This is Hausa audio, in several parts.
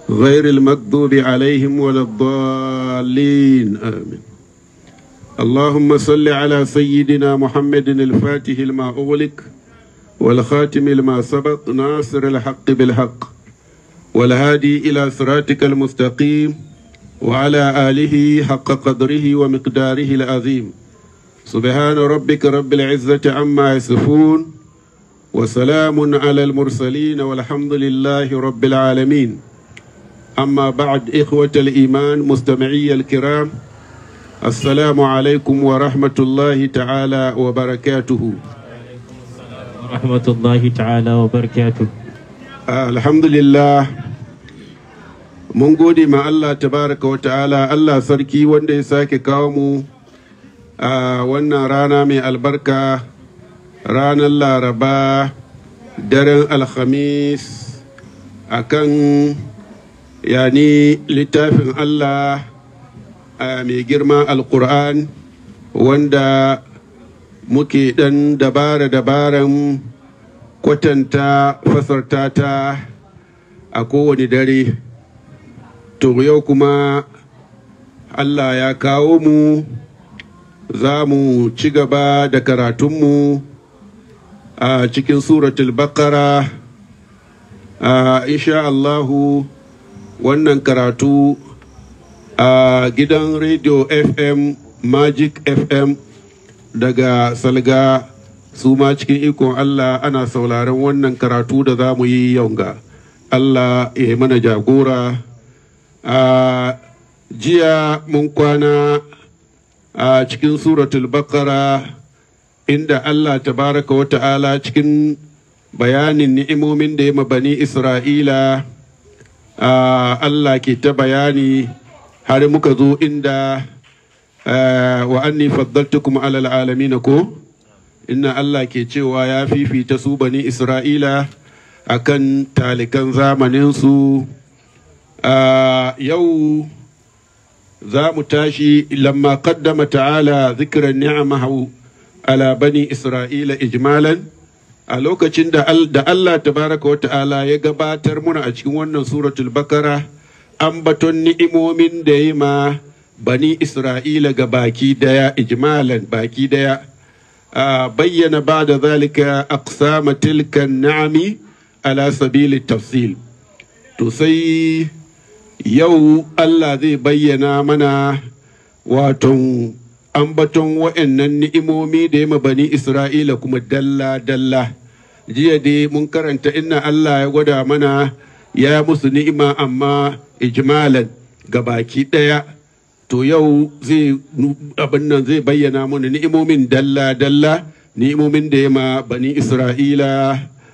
غير المكذوب عليهم ولا الضالين آمين اللهم صل على سيدنا محمد الفاتح لما أغلق والخاتم لما سبق ناصر الحق بالحق والهادي إلى صراطك المستقيم وعلى آله حق قدره ومقداره العظيم سبحان ربك رب العزة عما يصفون وسلام على المرسلين والحمد لله رب العالمين أما بعد إخوة الإيمان مستمعي الكرام السلام عليكم ورحمة الله تعالى وبركاته ورحمة الله تعالى وبركاته alhamdulillah mun gode ma Allah tabaraka wa ta'ala Allah sarki wanda ya sake kawo mu a wannan rana mai albarka ranar laraba daren alhamis a kan yani littafin Allah a mai girma alkur'an wanda muke dan dabara-dabaran kwatanta fasarta ta a kowane dare to yau kuma Allah ya kawo mu za mu ci gaba da karatunmu a cikin suratul baqara a insha Allahu wannan karatu a gidan radio fm magic fm daga salga su ma cikin ikon Allah ana sauraron wannan karatu da za mu yi yaunga. Allah ya yi mana jagora. A jiya mun kwana a cikin suratul baqara inda Allah tabaraka wa ta'ala cikin bayanin ni'imomin da ya bani Isra'ila Allah ke ta bayani har muka zo inda wa anni faddaltukum alal alamin ko? inna Allah ke cewa ya fifita su bani Isra'ila a kan talikan zamaninsu a yau za mu tashi lamma qaddama ta'ala zikiran ni'amahu ala bani Isra'ila ijmalan a lokacin da Allah tabaraka wa ta'ala ya gabatar muna a cikin wannan suratul bakara ambaton ni'imomin da ya ma bani Isra'ila ga baki daya ijmalan baki daya بين بعد ذلك أقسام تلك النعم على سبيل التفصيل تسي يو الله ذي بينا منا واتن ambaton wa'annan ni'imomi da ya bani Isra'ila kuma dalla-dalla jiya dai mun karanta inna Allah ya gwada mana ya musu ni'ima amma ijmalan ga baki ɗaya to yau zai abin nan zai bayyana mana ni'imomin dalla-dalla ni'imomin da ya ma bani isra'ila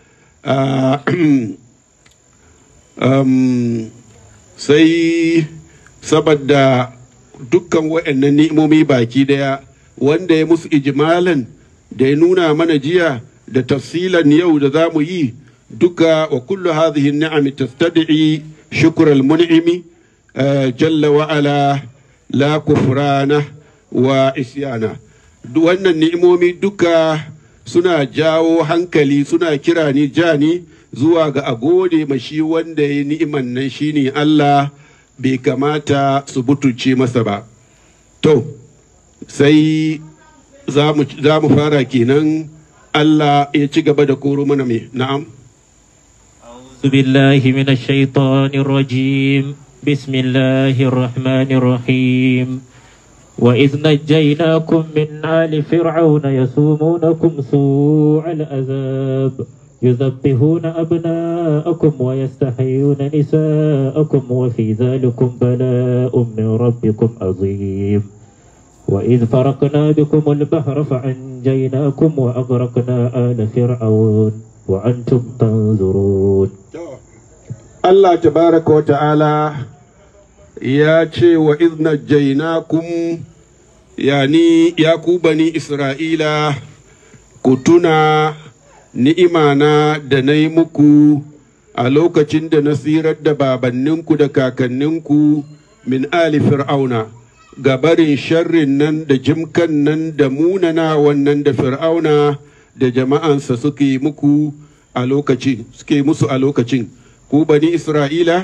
sai saboda dukkan waɗannan ni'imomi baki daya wanda ya musu ijimalan da ya nuna mana jiya da tafsilan yau da za mu yi duka wa kullu hadhihi ni'ami tastad'i shukr al-mun'imi jalla wa ala la kufrana wa isyana wannan ni'imomi duka suna jawo hankali suna kira ni jani zuwa ga a gode ma shi wanda ya ni'iman nan shine Allah bai kamata su butuce masa ba to sai za mu fara kenan Allah ya ci gaba da koro mana mai na'am أعوذ بالله من الشيطان الرجيم بسم الله الرحمن الرحيم وإذ نجيناكم من آل فرعون يسومونكم سوء العذاب يذبحون أبناءكم ويستحيون نساءكم وفي ذلكم بلاء من ربكم عظيم وإذ فرقنا بكم البحر فأنجيناكم وأغرقنا آل فرعون وأنتم تنظرون Allah tabaraka wa ta'ala ya ce wa izna jainakum yani ya ku bani Isra'ila ku tuna ni'imana da na yi muku a lokacin da na sirar da babanninku da kakanninku min ali fir'auna ga barin sharrin nan da jimkan nan da munana wannan da fir'auna da jama'ansa suke muku a lokacin suke musu a lokacin ku bani isra'ila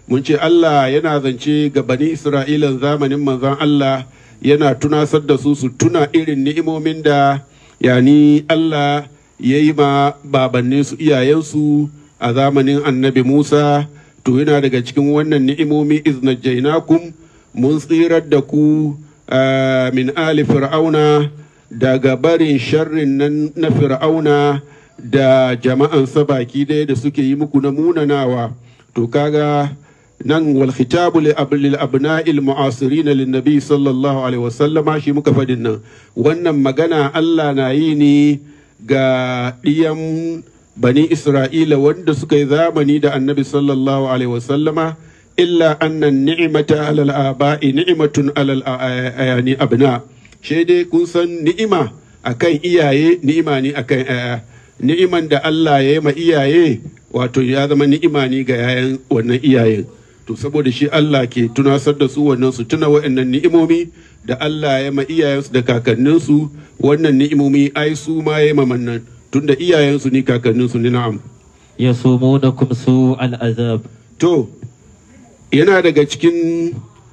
mun ce Allah yana zance ga bani Isra'ilan zamanin manzon Allah yana tunasar da su su tuna irin ni'imomin da yani Allah ya yi ma babannin su iyayensu a zamanin annabi Musa to yana daga cikin wannan ni'imomi iznajjainakum mun tsirar da ku min ali fir'auna daga barin sharrin nan na fir'auna da jama'ansa baki ɗaya da suke yi muku na munanawa to kaga nan wal khitabu li lil abna'il mu'asirin lin nabi sallallahu alaihi wasallama shi muka fadin nan wannan magana Allah na yi ne ga ɗiyan bani Isra'ila wanda suka yi zamani da annabi sallallahu alaihi wasallama illa annan ni'mata alal aba'i ni'matun alal ayani abna shi dai kun san ni'ima akan iyaye ni'ima ne akan aya ni'iman da Allah ya yi ma iyaye wato ya zama ni'ima ne ga yayan wannan iyayen to saboda shi Allah ke tunasar da su wannan su tuna wa'annan ni'imomi da Allah ya ma iyayensu da kakanninsu wannan ni'imomi ai su ma ya ma mannan tunda iyayensu ni kakanninsu ni na'am يصومونكم سوء العذاب to yana daga cikin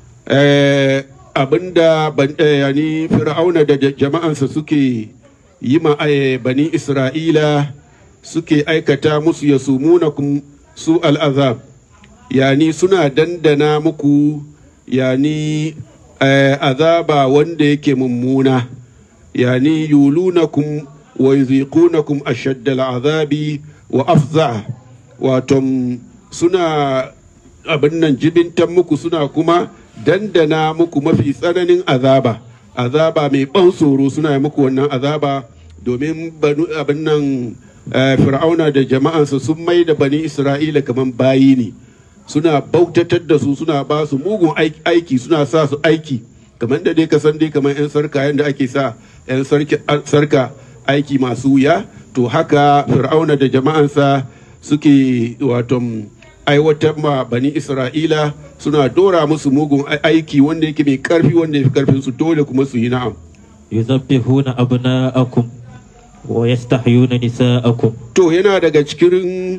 abinda yani fir'auna da jama'ansa suke yi ma bani isra'ila suke aikata musu ya sumunakum su al'azab yani suna dandana muku yani azaba wanda yake mummuna yani yulunakum wa yuziqunakum ashaddal azabi wa afza wato suna abin nan jibintan muku suna kuma dandana muku mafi tsananin azaba azaba mai ban tsoro suna yi muku wannan azaba domin abin nan fir'auna da jama'ansa sun mai da bani isra'ila kamar bayi ne suna bautatar da su suna ba su mugun aiki suna sa su aiki kamar da dai ka san dai kamar 'yan sarka yadda ake sa 'yan sarka aiki masu wuya to haka fir'auna da jama'ansa suke wato aiwatar ma bani isra'ila suna dora musu mugun aiki wanda yake mai karfi wanda ya fi karfin su dole kuma su yi na'am يذبحون أبناءكم ويستحيون نساءكم to yana daga cikin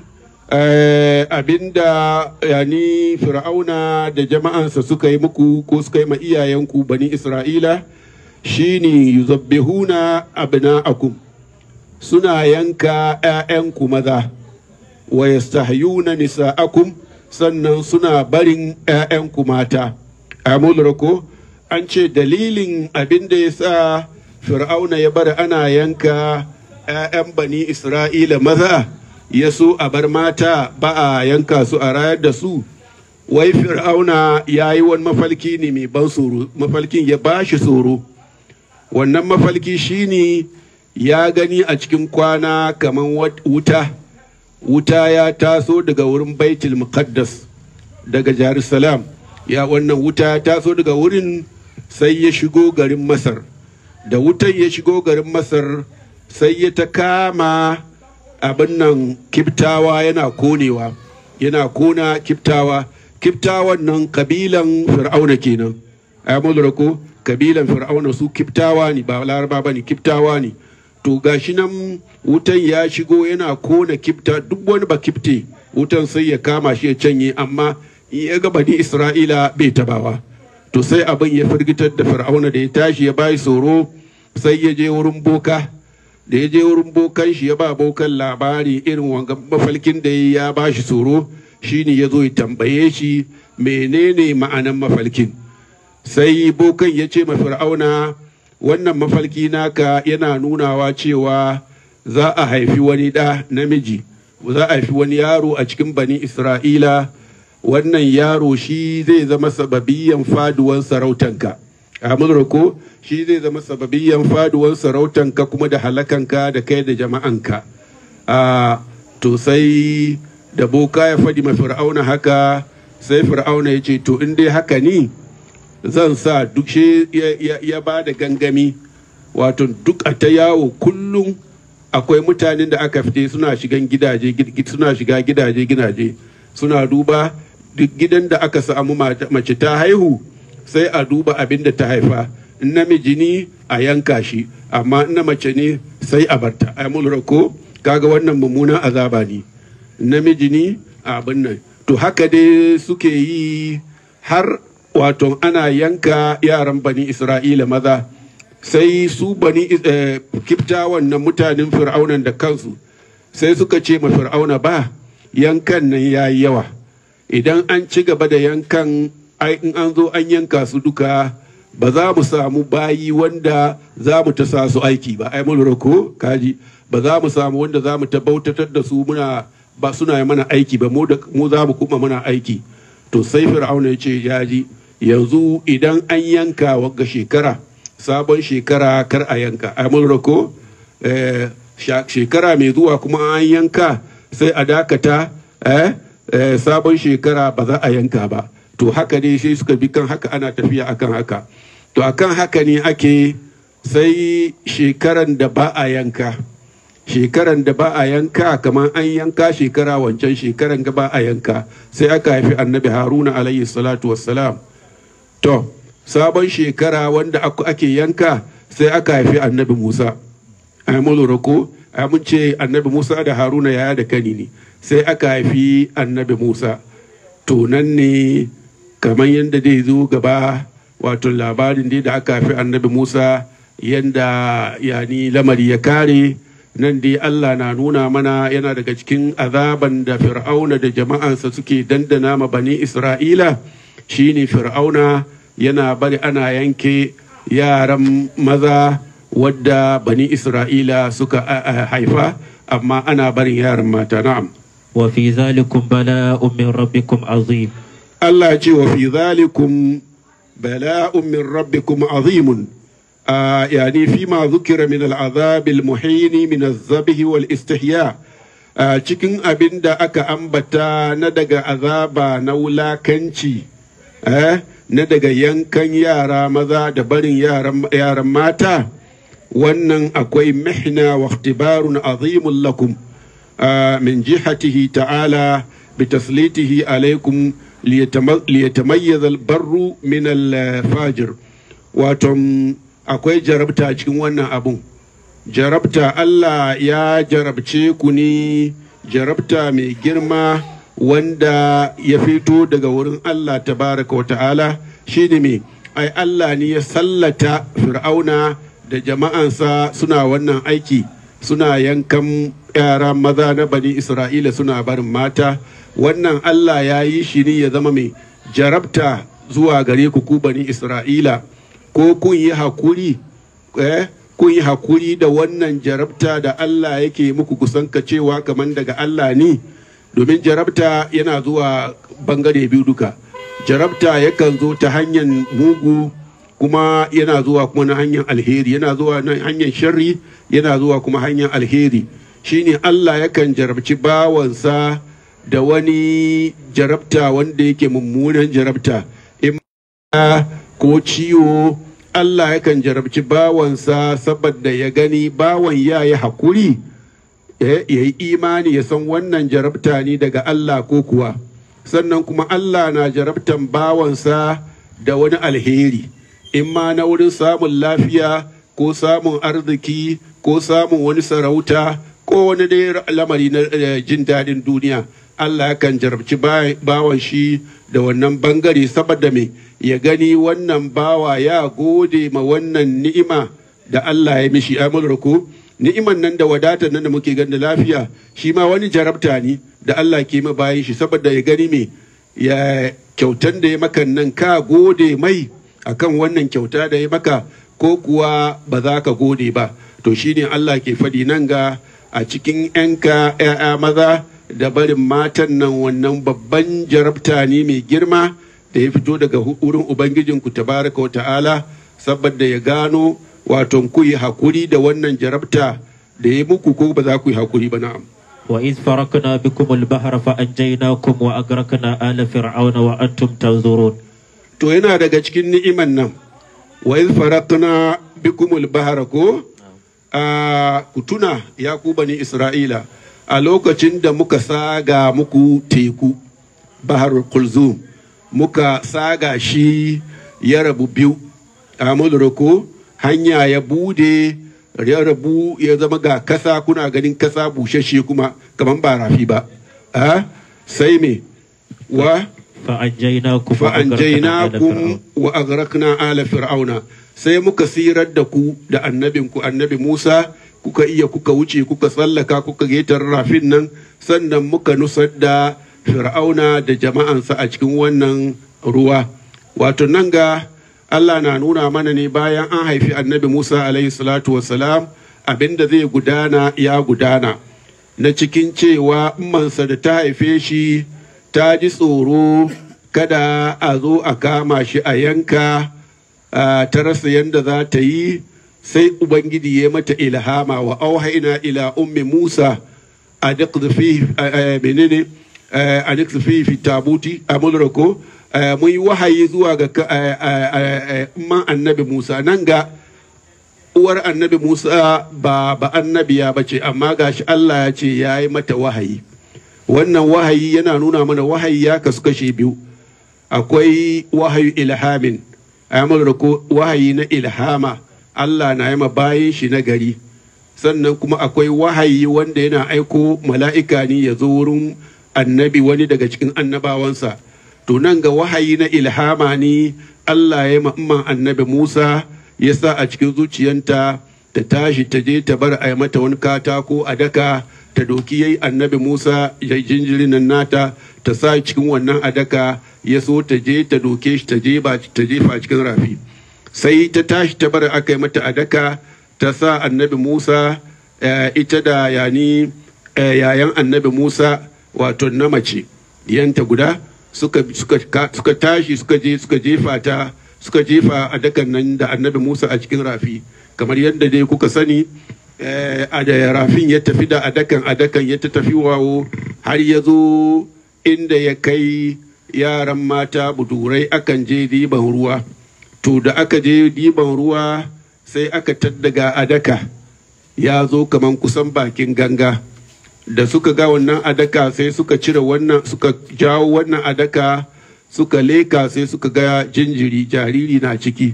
abinda yani fir'auna da jama'ansa suka yi muku ko suka yi ma iyayenku bani isra'ila shine yuzabbihuna abna'akum suna yanka 'ya'yanku maza wa yastahyuna nisa'akum sannan suna barin 'ya'yanku mata amul ko an ce dalilin abin da ya sa fir'auna ya bar ana yanka 'ya'yan bani isra'ila maza ya so a bar mata ba a yanka su a rayar da su wai fir'auna ya yi wani mafalki ne mai ban tsoro mafalkin ya ba shi tsoro wannan mafalki shine ya gani a cikin kwana kamar wuta wuta ya taso daga wurin baitul muqaddas daga jerusalem ya wannan wuta ya taso daga wurin sai ya shigo garin masar da wutan ya shigo garin masar sai ya ta kama abin nan kiftawa yana konewa yana kona kiftawa kiftawan nan kabilan fir'auna kenan ai ko kabilan fir'auna su kiftawa ne ba laraba ba ne kiftawa ne to gashi nan wutan ya shigo yana kona kifta duk wani ba kifte wutan sai ya kama shi ya canye amma in ya ga bani isra'ila bai tabawa to sai abin ya firgitar da fir'auna da ya tashi ya bayi tsoro sai ya je wurin boka da ya je wurin bokan shi ya ba bokan labari irin wanga mafalkin da ya ba shi tsoro shine ya zo ya tambaye shi menene ma'anan mafalkin sai bokan ya ce ma fir'auna wannan mafalki naka yana nunawa cewa za a haifi wani ɗa namiji za a haifi wani yaro a cikin bani isra'ila wannan yaro shi zai zama sababiyan faduwan sarautanka a ko shi zai zama sababiyan faduwan sarautanka kuma da halakanka da kai da jama'anka a to sai da boka ya faɗi ma fir'auna haka sai fir'auna ya ce to in dai haka ni zan sa duk shi ya, ba da gangami wato duk a ta yawo kullum akwai mutanen da aka fite suna shigan gidaje suna shiga gidaje gidaje suna duba duk gidan da aka samu mace ta haihu sai a duba abin da ta haifa in namiji ne a yanka shi amma na mace ne sai a barta ai mun ko kaga wannan mummunan azaba ne namiji ne a abin nan to haka dai suke yi har wato ana yanka yaran bani isra'ila maza sai su bani eh, kiftawan na mutanen fir'aunan da kansu sai suka ce ma fir'auna ba yankan nan ya yi yawa idan an ci gaba da yankan ai in an zo an yanka su duka ba za mu samu bayi wanda za mu ta sa su aiki ba ai mun lura ko kaji ba za mu samu wanda za mu ta bautatar da su muna ba suna yi mana aiki ba mu da mu za mu kuma muna aiki to sai fir'auna ya ce ya ji yanzu idan an yanka wagga shekara sabon shekara kar a yanka ai mun lura ko eh, sha- shekara mai zuwa kuma an yanka sai a dakata eh, eh, sabon shekara ba za a yanka ba to haka ne sai suka bi kan haka ana tafiya akan haka to akan haka ne ake sai shekaran da ba a yanka shekaran da ba a yanka kamar an yanka shekara wancan shekaran ga ba a yanka sai aka haifi annabi haruna alayhi salatu wassalam to sabon shekara wanda aku- ake yanka sai aka haifi annabi musa ai mun lura ko ai mun ce annabi musa da haruna yaya da kani ne sai aka haifi annabi musa to nan ne kamar yadda zai zo gaba wato labarin dai da aka haifi annabi musa yadda yani lamari ya kare nan dai allah na nuna mana yana daga cikin azaban da fir'auna da jama'ansa suke dandana ma bani isra'ila shine fir'auna yana bari ana yanke yaran maza wadda bani isra'ila suka a- a- haifa amma ana barin yaran mata na'am وفي ذلكم بلاء من ربكم عظيم Allah ya ce wa fi zalikum bala'un min rabbikum azimun a yani fi ma zukira min al'azab al-muhini min az-zabh wal istihya a cikin abin da aka ambata na daga azaba na wulakanci eh, na daga yankan yara maza da barin yaran yaran mata wannan akwai mihna wa ikhtibarun azimun lakum آه، من جهته تعالى بتسليته عليكم ليتم- ليتميز البر من الفاجر واتم akwai jarabta cikin wannan abun jarabta Allah ya jarabce ku ne jarabta mai girma wanda ya fito daga wurin Allah tabaraka wa ta'ala shi ne mai ai Allah ne ya sallata fir'auna da jama'ansa suna wannan aiki suna yankan yara maza na bani isra'ila suna barin mata wannan allah ya yi shi ne ya zama mai jarabta zuwa gare ku ku bani isra'ila ko kun yi hakuri eh, kun yi hakuri da wannan jarabta da allah yake muku kusanka cewa kamar daga allah ne domin jarabta yana zuwa bangare biyu duka jarabta yakan zo ta hanyar mugu kuma yana zuwa kuma na hanyar alheri yana zuwa na hanyar sharri yana zuwa kuma hanyar alheri shine Allah yakan jarabci bawansa da wani jarabta wanda yake mummunan jarabta in ma ko ciwo Allah yakan jarabci bawansa saboda ya gani bawan ya yi hakuri ya yi imani ya san wannan jarabta ne daga Allah ko kuwa sannan kuma Allah na jarabtan bawansa da wani alheri in ma na wurin samun lafiya ko samun arziki ko samun wani sarauta ko wani dai lamari na eh, jin daɗin duniya Allah yakan jarabci ba- bawan shi da wannan bangare saboda me ya gani wannan bawa ya gode ma wannan ni'ima da Allah ya mishi amurka ko ni'iman nan da wadatar nan da muke gani da lafiya shi ma wani jarabta ne da Allah ke ma bayan shi saboda ya gani me ya kyautan da ya maka nan ka gode mai akan wannan kyauta da ya maka ko kuwa ba za ka gode ba to shine Allah ke faɗi nan ga a cikin 'yanka 'ya'ya maza da barin matan nan wannan babban jarabta ne mai girma da ya fito daga hu- wurin ubangijinku tabaraka wa ta'ala saboda ya gano wato ku yi hakuri da wannan jarabta da ya muku ko ba za ku yi hakuri ba na'am وإذ فرقنا بكم البحر فأنجيناكم وأغرقنا آل فرعون وأنتم تنظرون to yana daga cikin ni'iman nan wa iz faratna bikumul bahara ko a ku tuna ya ku bani isra'ila a lokacin da muka saga muku teku baharul kulzum muka saga shi ya rabu biyu a ko hanya ya bude ya rabu ya zama ga kasa kuna ganin kasa bushashe kuma kamar ba rafi ba a sai me wa فأنجيناكم وأغرقنا آل fa'anjainakum فرعون wa agrakna ala fir'auna sai muka sirar da ku da annabinku annabi Musa kuka iya kuka wuce kuka tsallaka kuka getar rafin nan sannan muka nusar da fir'auna da jama'ansa a cikin wannan ruwa wato nan ga Allah na nuna mana ne bayan an haifi annabi Musa alaihi salatu wassalam abinda zai gudana ya gudana na cikin cewa mansa da ta haife shi ta ji tsoro kada a zo a kama shi a yanka ah, ta rasa yadda za ta yi sai ubangiji ya mata ilhama wa auhaina ila ummi musa a menene a fi fi tabuti a mulrako mun yi wahayi zuwa ga ka- eh, eh, eh, man annabi musa nan ga uwar annabi musa ba ba annabiya ba ce amma gashi allah ya ce ya yi mata wahayi wannan wahayi yana nuna mana wahayi ya kasu kashe biyu akwai wahayi ilhamin ayyamar da ko wahayi na ilhama Allah na yi bayan shi na gari sannan kuma akwai wahayi wanda yana aiko mala'ika ne ya zo wurin annabi wani daga cikin annabawansa to nan ga wahayi na ilhama ne Allah ya yi annabi Musa ya sa a cikin zuciyanta ta tashi ta je ta bar a yi mata wani katako a daka ta doki yayi annabi Musa ya jinjirin nan nata ta sa cikin wannan adaka ya so ta je ta doke shi ta je ba ta jefa cikin rafi sai ta tashi ta bar aka yi mata adaka ta sa annabi Musa eh, ita da yani eh, yayan annabi Musa wato na mace diyanta guda suka suka ka- suka tashi suka je suka jefa ta suka jefa adakan nan da annabi Musa a cikin rafi kamar yadda dai kuka sani eh, a da rafin ya tafi da adakan adakan ya ta tafi wawo har ya zo inda ya kai yaran mata budurai akan je diban ruwa to da aka je diban ruwa sai aka taddaga adaka ya zo kaman kusan bakin ganga da suka ga wannan adaka sai suka cire wannan suka jawo wannan adaka suka leka sai suka ga jinjiri jariri na ciki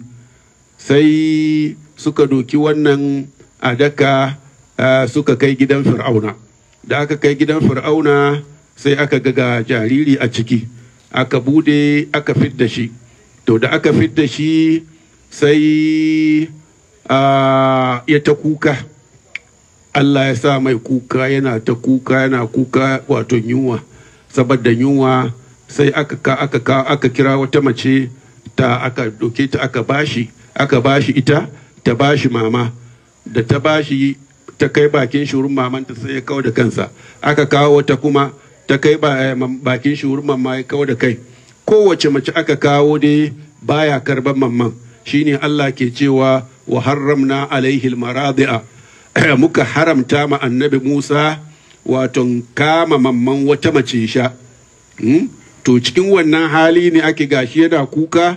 sai suka doki wannan adaka ah, suka kai gidan fir'auna da aka kai gidan fir'auna sai aka ga ga jariri a ciki aka bude aka fidda shi to da aka fidda shi sai ah, ya ta kuka Allah ya sa mai kuka yana ta kuka yana kuka wato yunwa saboda yunwa sai aka ka aka ka aka kira wata mace ta aka doke ta aka bashi aka bashi ita ta bashi mama da ta bashi ta kai bakin shurin mamanta sai ya kawo da kansa aka kawo wata kuma ta kai ba- eh, mam- bakin shurin mamma ya kawo da kai kowace mace aka kawo dai baya karban mamman shine Allah ke cewa wa harramna alaihi almaradi'a muka haramta ma annabi Musa wato kama mamman wata mace sha Hmm? to cikin wannan hali ne ake gashi yana kuka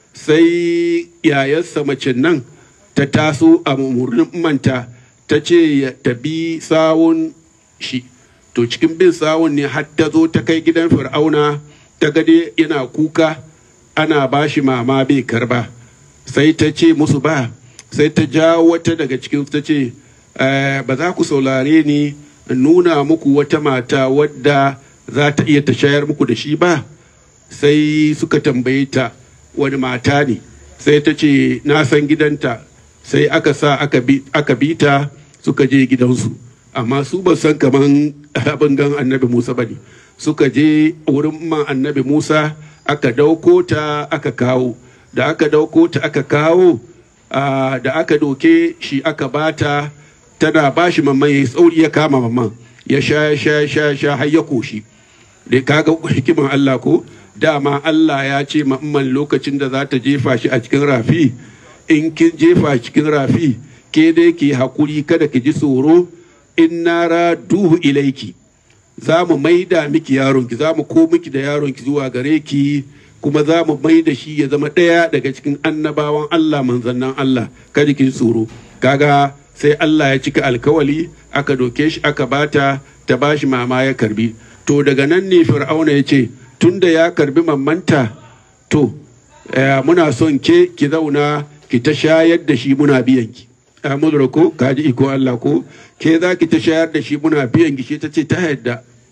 sai yayarsa mace nan ta taso a murnin manta ta ce ya tabi sawun shi to cikin bin sawun ne har ta zo ta kai gidan fir'auna ta gade yana kuka ana ba shi mama bai karba sai ta ce musu ba sai ta jawo wata daga cikin ta ce "Eh, ba za ku saurare ni in nuna muku wata mata wadda za ta iya ta shayar muku da shi ba sai suka tambaye ta wani mata ne sai ta ce na san gidanta sai aka sa aka bi aka bi ta suka je gidansu amma su ba san kaman abin gan annabi musa ba ne suka je wurin man annabi musa aka dauko ta aka kawo da aka dauko ta aka kawo ah, da aka doke shi aka bata tana bashi mamman ya yi tsauri ya kama mamman ya sha ya sha ya sha ya sha har ya koshi da kaga hikiman Allah ko dama Allah ya ce ma'amman lokacin da za ta jefa shi a cikin rafi in kin jefa shi cikin rafi ke dai ki hakuri kada ki ji tsoro in nara duhu ilaiki za mu maida miki yaronki za mu ko miki da yaronki zuwa gare ki kuma za mu maida shi ya zama ɗaya daga cikin annabawan Allah manzannan Allah kada ki ji tsoro kaga sai Allah ya cika alkawali aka doke shi aka bata ta bashi mama ya karbi to daga nan ne fir'auna ya ce tunda ya karbi mammanta to eh, muna son ke ki zauna ki ta shayar da shi muna biyan ki amudura ko kaji iko Allah ko ke za ki ta shayar da shi muna biyan ki shi ta ce ta yadda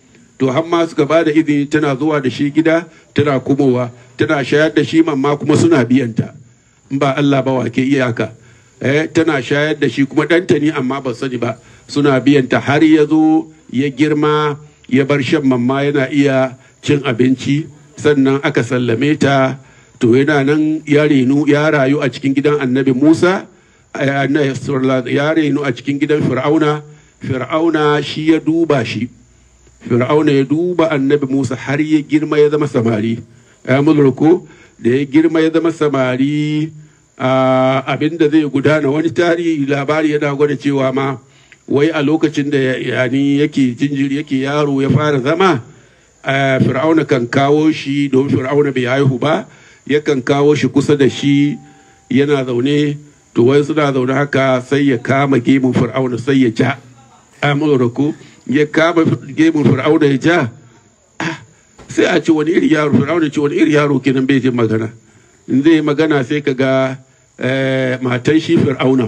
to har ma suka ba da izini tana zuwa da shi gida tana kumowa tana shayar da shi mamma kuma suna biyanta in ba Allah ba wa ke iyaka eh tana shayar da shi kuma ɗanta ne amma ba sani ba suna biyanta har ya zo ya girma ya bar shan mamma yana iya cin abinci sannan aka sallame ta to yana nan ya renu ya rayu a cikin gidan annabi musa ya renu a cikin gidan fir'auna fir'auna shi ya duba shi fir'auna ya duba annabi musa har ya girma ya zama samari ya mulku da ya girma ya zama samari abin da zai gudana wani tarihi labari yana gwada cewa ma wai a lokacin da yani yake jinjiri yake yaro ya fara zama fir'auna kan kawo shi domin fir'auna bai haihu ba yakan kawo shi kusa da shi yana zaune to wai suna zaune haka sai ya kama gemun fir'auna sai ya ja amurku ya kama gemun fir'auna ya ja sai a ce wani iri yaro fir'auna ce wani iri yaro kenan bai jin magana in zai magana sai ka ga matan shi fir'auna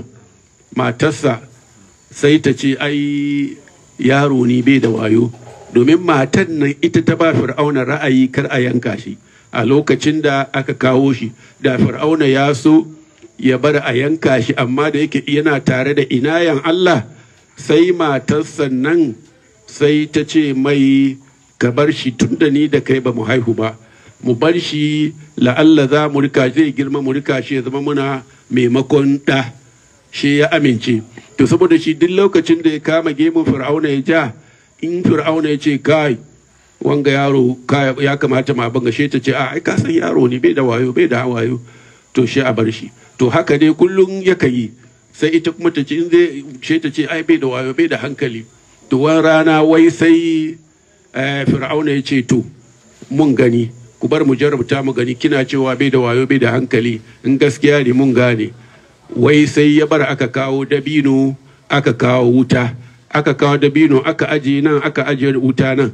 matarsa sai ta ce ai yaro ni bai da wayo domin matan nan ita ta ba fir'auna ra'ayi kar a yanka shi a lokacin da aka kawo shi da fir'auna ya so ya bar a yanka shi amma da yake yana tare da inayan Allah sai matarsa nan sai ta ce mai ka bar shi tun da ni da kai ba mu haihu ba mu bar shi la'alla za mu rika zai girma mu rika shi ya zama muna maimakon ɗa shi ya amince to saboda shi duk lokacin da ya kama gemun fir'auna ya ja in fir'auna ya ce kai wanga yaro ya kamata ma banga she ta ce a ai ka san yaro ne bai da wayo bai da wayo to shi a bar shi to haka dai kullum yaka yi sai ita kuma ta ce in zai she ta ce ai bai da wayo bai da hankali to wani rana wai sai fir'auna ya ce to mun gani ku bar mu jarabta mu gani kina cewa bai da wayo bai da hankali in gaskiya ne mun gane wai sai ya bar aka kawo dabino aka kawo wuta aka kawo dabino aka aje nan aka aje wuta nan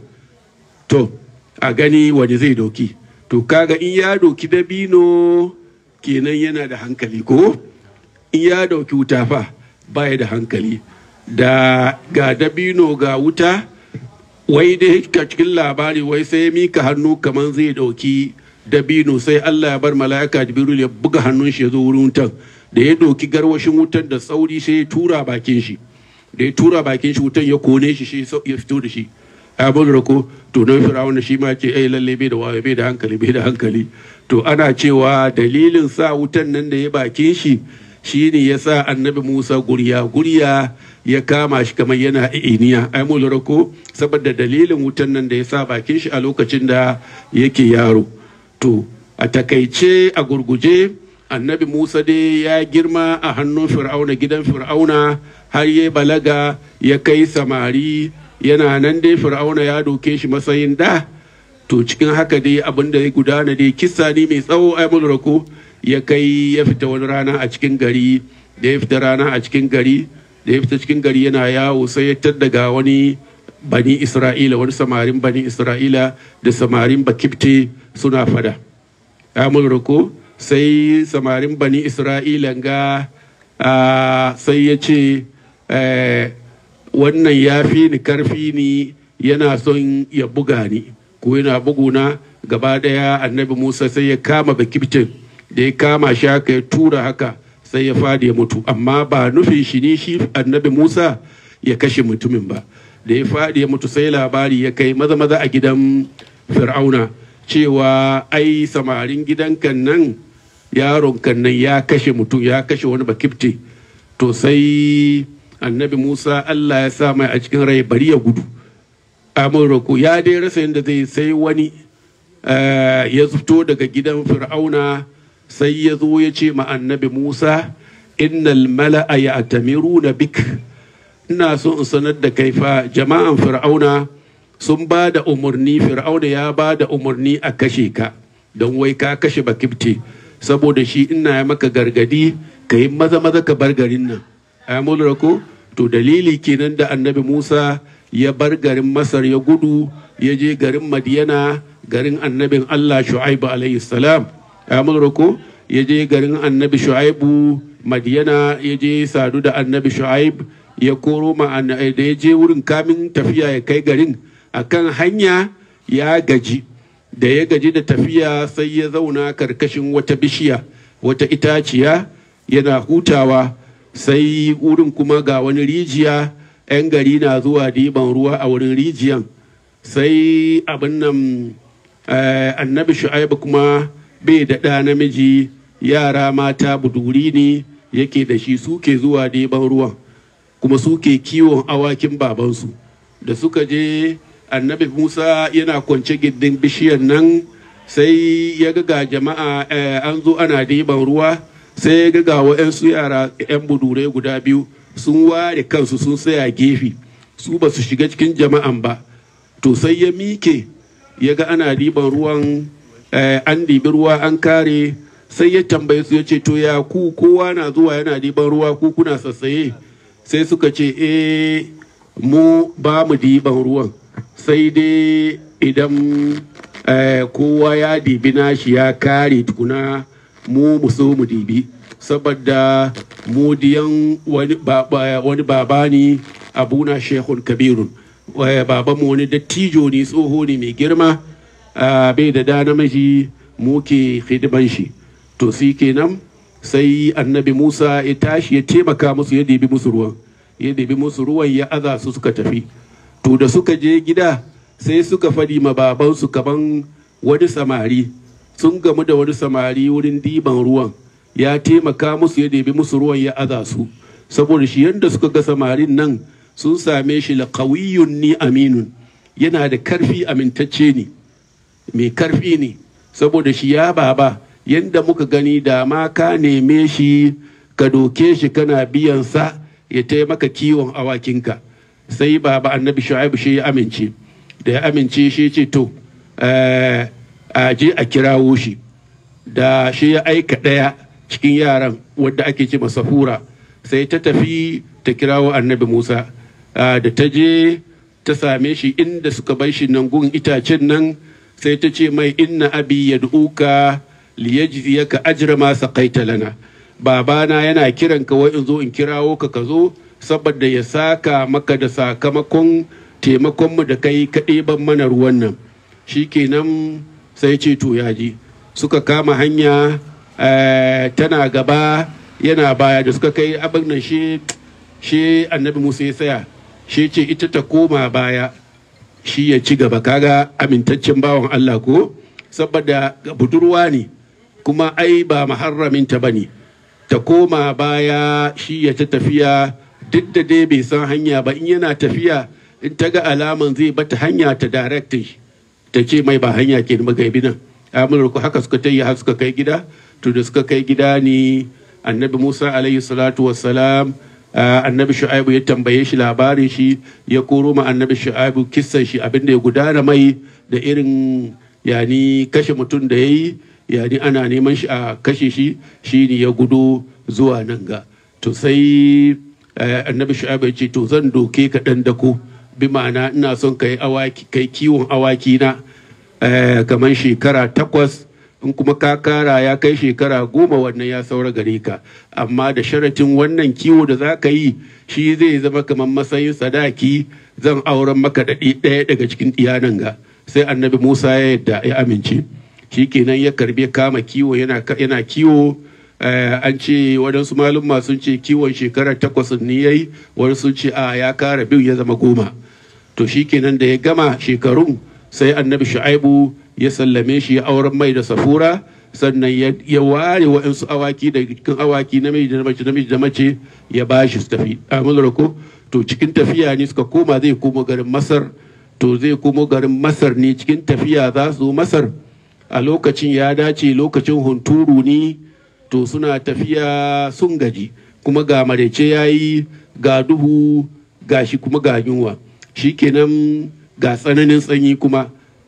to a gani wani zai doki to kaga in ya doki dabino kenan yana da hankali ko in ya doki wuta fa baya da hankali da ga dabino ga wuta wai dai ka cikin labari wai sai mika hannu kamar zai dauki dabino sai Allah ya bar mala'ika jibril ya buga hannun shi ya zo wurin wutan da ya doki garwashin wutan da sauri sai ya tura bakin shi da ya tura bakin shi wutan ya kone shi shi ya fito da shi abin rako to don firawun shi ma ce ai lalle bai da wayo bai da hankali bai da hankali to ana cewa dalilin sa wutan nan da ya bakin shi shine ya sa annabi musa guriya guriya ya kama shi kamar yana iniya ai mu rako saboda dalilin wutan nan da ya sa bakin shi a lokacin da yake yaro to a takaice a gurguje annabi musa dai ya girma a hannun fir'auna gidan fir'auna har ya balaga ya kai samari yana nan dai fir'auna ya doke shi matsayin da to cikin haka dai abin da ya gudana dai kissa ne mai tsawo ai rako ya kai ya fita wani rana a cikin gari da ya fita rana a cikin gari da ya fita cikin gari yana yawo sai ya taddaga wani bani isra'ila wani samarin bani isra'ila da samarin bakifte suna fada ya rako sai samarin bani isra'ila ga sai ya ce wannan ya fi ni karfi ni yana son ya buga ni ko yana buguna gaba daya annabi musa sai ya kama bakiftin da ya kama shi haka ya tura haka sai ya fadi ya mutu amma ba nufin shi ne shi annabi musa ya kashe mutumin ba da ya fadi ya mutu sai labari ya kai maza maza a gidan fir'auna cewa ai samarin gidan kan nan yaron kan nan ya kashe mutum ya kashe wani bakifte to sai annabi musa allah ya sa mai a cikin rai bari ya gudu amurku ya dai rasa yadda zai sai wani ya fito daga gidan fir'auna sai ya zo ya ce ma annabi musa innal mala'a ya atamiru na bik ina so in sanar da kai fa jama'an fir'auna sun ba da umarni fir'auna ya ba da umarni a kashe ka don wai ka kashe bakifte saboda shi ina ya maka gargadi ka yi maza maza ka bar garin nan a ko to dalili kenan da annabi musa ya bar garin masar ya gudu ya je garin madiyana garin annabin allah shu'aibu alaihi salam a ko ya je garin annabi shu'aibu madiyana ya je sadu da annabi shu'aib ya koro ma da ya je wurin kamin tafiya ya kai garin akan hanya ya gaji da ya gaji da tafiya sai ya zauna karkashin wata bishiya wata itaciya yana hutawa sai wurin kuma ga wani rijiya 'yan gari na zuwa diban ruwa a wurin rijiyan sai abin nan annabi shu'aibu kuma bai da ɗa namiji yara mata buduri ne yake da shi suke zuwa diban ruwan kuma suke kiwon awakin babansu da suka je annabi musa yana kwance gindin bishiyar nan sai ya ga jama'a an zo ana diban ruwa sai ya ga wa'yansu yara 'yan budurai guda biyu sun ware kansu sun tsaya gefe su ba su shiga cikin jama'an ba to sai ya mike ya ga ana diban ruwan an dibi ruwa an kare sai ya tambaye su ya ce to ya ku kowa na zuwa yana diban ruwa ku kuna sassaye sai suka ce eh mu ba mu diban ruwan sai dai idan kowa ya dibi nashi ya kare tukuna mu mu so mu dibi saboda mu diyan wani baba ne abuna shehun kabirun baban mu wani dattijo ne tsoho ne mai girma bai da da namiji mu ke hidiman shi to si kenan sai annabi musa ya tashi ya taimaka musu ya dibi musu ruwan ya dibi musu ruwan ya aza su suka tafi to da suka je gida sai suka faɗi ma babansu kaman wani samari sun gamu da wani samari wurin diban ruwan ya taimaka musu ya debi musu ruwan ya aza su saboda shi yadda suka ga samarin nan sun same shi laƙawiyun ni aminun yana da karfi amintacce ne mai karfi ne saboda shi ya baba yadda muka gani da ma ka neme shi ka doke shi kana biyan sa ya taimaka kiwon awakinka sai baba annabi shu'aibu shi ya amince da ya amince shi ce to a je a kirawo shi da shi ya aika ɗaya cikin yaran wadda ake ce safura sai ta tafi ta kirawo annabi musa da ta je ta same shi inda suka bai shi nan gun itacen nan sai ta ce mai inna abi ya duka liyajziyaka ajra ma saqaita lana babana yana kiran ka wai in zo in kirawo ka ka zo saboda ya saka maka da sakamakon taimakon mu da kai ka ɗeban mana ruwan nan shikenan sai ce to ya ji suka kama hanya tana gaba yana baya da suka kai abin nan shi shi annabi musa ya tsaya shi ce ita ta koma baya shi ya ci gaba kaga amintaccen bawan allah ko saboda budurwa ne kuma ai ba maharraminta ba ne ta koma baya shi ya ta tafiya duk da dai bai san hanya ba in yana tafiya in ta ga alaman zai bata hanya ta directing ta ce mai ba hanya ke magaibi nan amurka haka suka ta yi har suka kai gida to da suka kai gida ne annabi musa alayhi salatu wassalam annabi shu'aibu ya tambaye shi labarin shi ya koro ma annabi shu'aibu kissan shi abinda ya gudana mai da irin yani kashe mutum da ya yi yani ana neman shi a kashe shi shi ne ya gudu zuwa nan ga to sai annabi shu'aibu ya ce to zan doke ka dan dako bi ma'ana ina son kai awaki kai kiwon awaki na kamar shekara takwas in kuma ka kara ya kai shekara goma wannan ya saura gare ka amma da sharatin wannan kiwo da za ka yi shi zai zama kamar matsayin sadaki zan auren maka da ɗaya daga cikin iyanan ga sai annabi musa ya yadda ya amince shi kenan ya karbe kama kiwo yana kiwo an ce waɗansu malumma sun ce kiwon shekara takwas ne ya yi wani sun ce a ya kara biyu ya zama goma to shi kenan da ya gama shekarun sai annabi shu'aibu ya sallame shi ya auren mai da safura sannan ya ware wa'insu awaki da cikin awaki namiji da mace namiji da mace ya ba shi su tafi a ko to cikin tafiya ne suka koma zai komo garin masar to zai komo garin masar ne cikin tafiya za su masar a lokacin ya dace lokacin hunturu ne to suna tafiya sun gaji kuma ga marece ya yi ga duhu ga shi kuma ga yunwa shikenan ga tsananin tsanyi kuma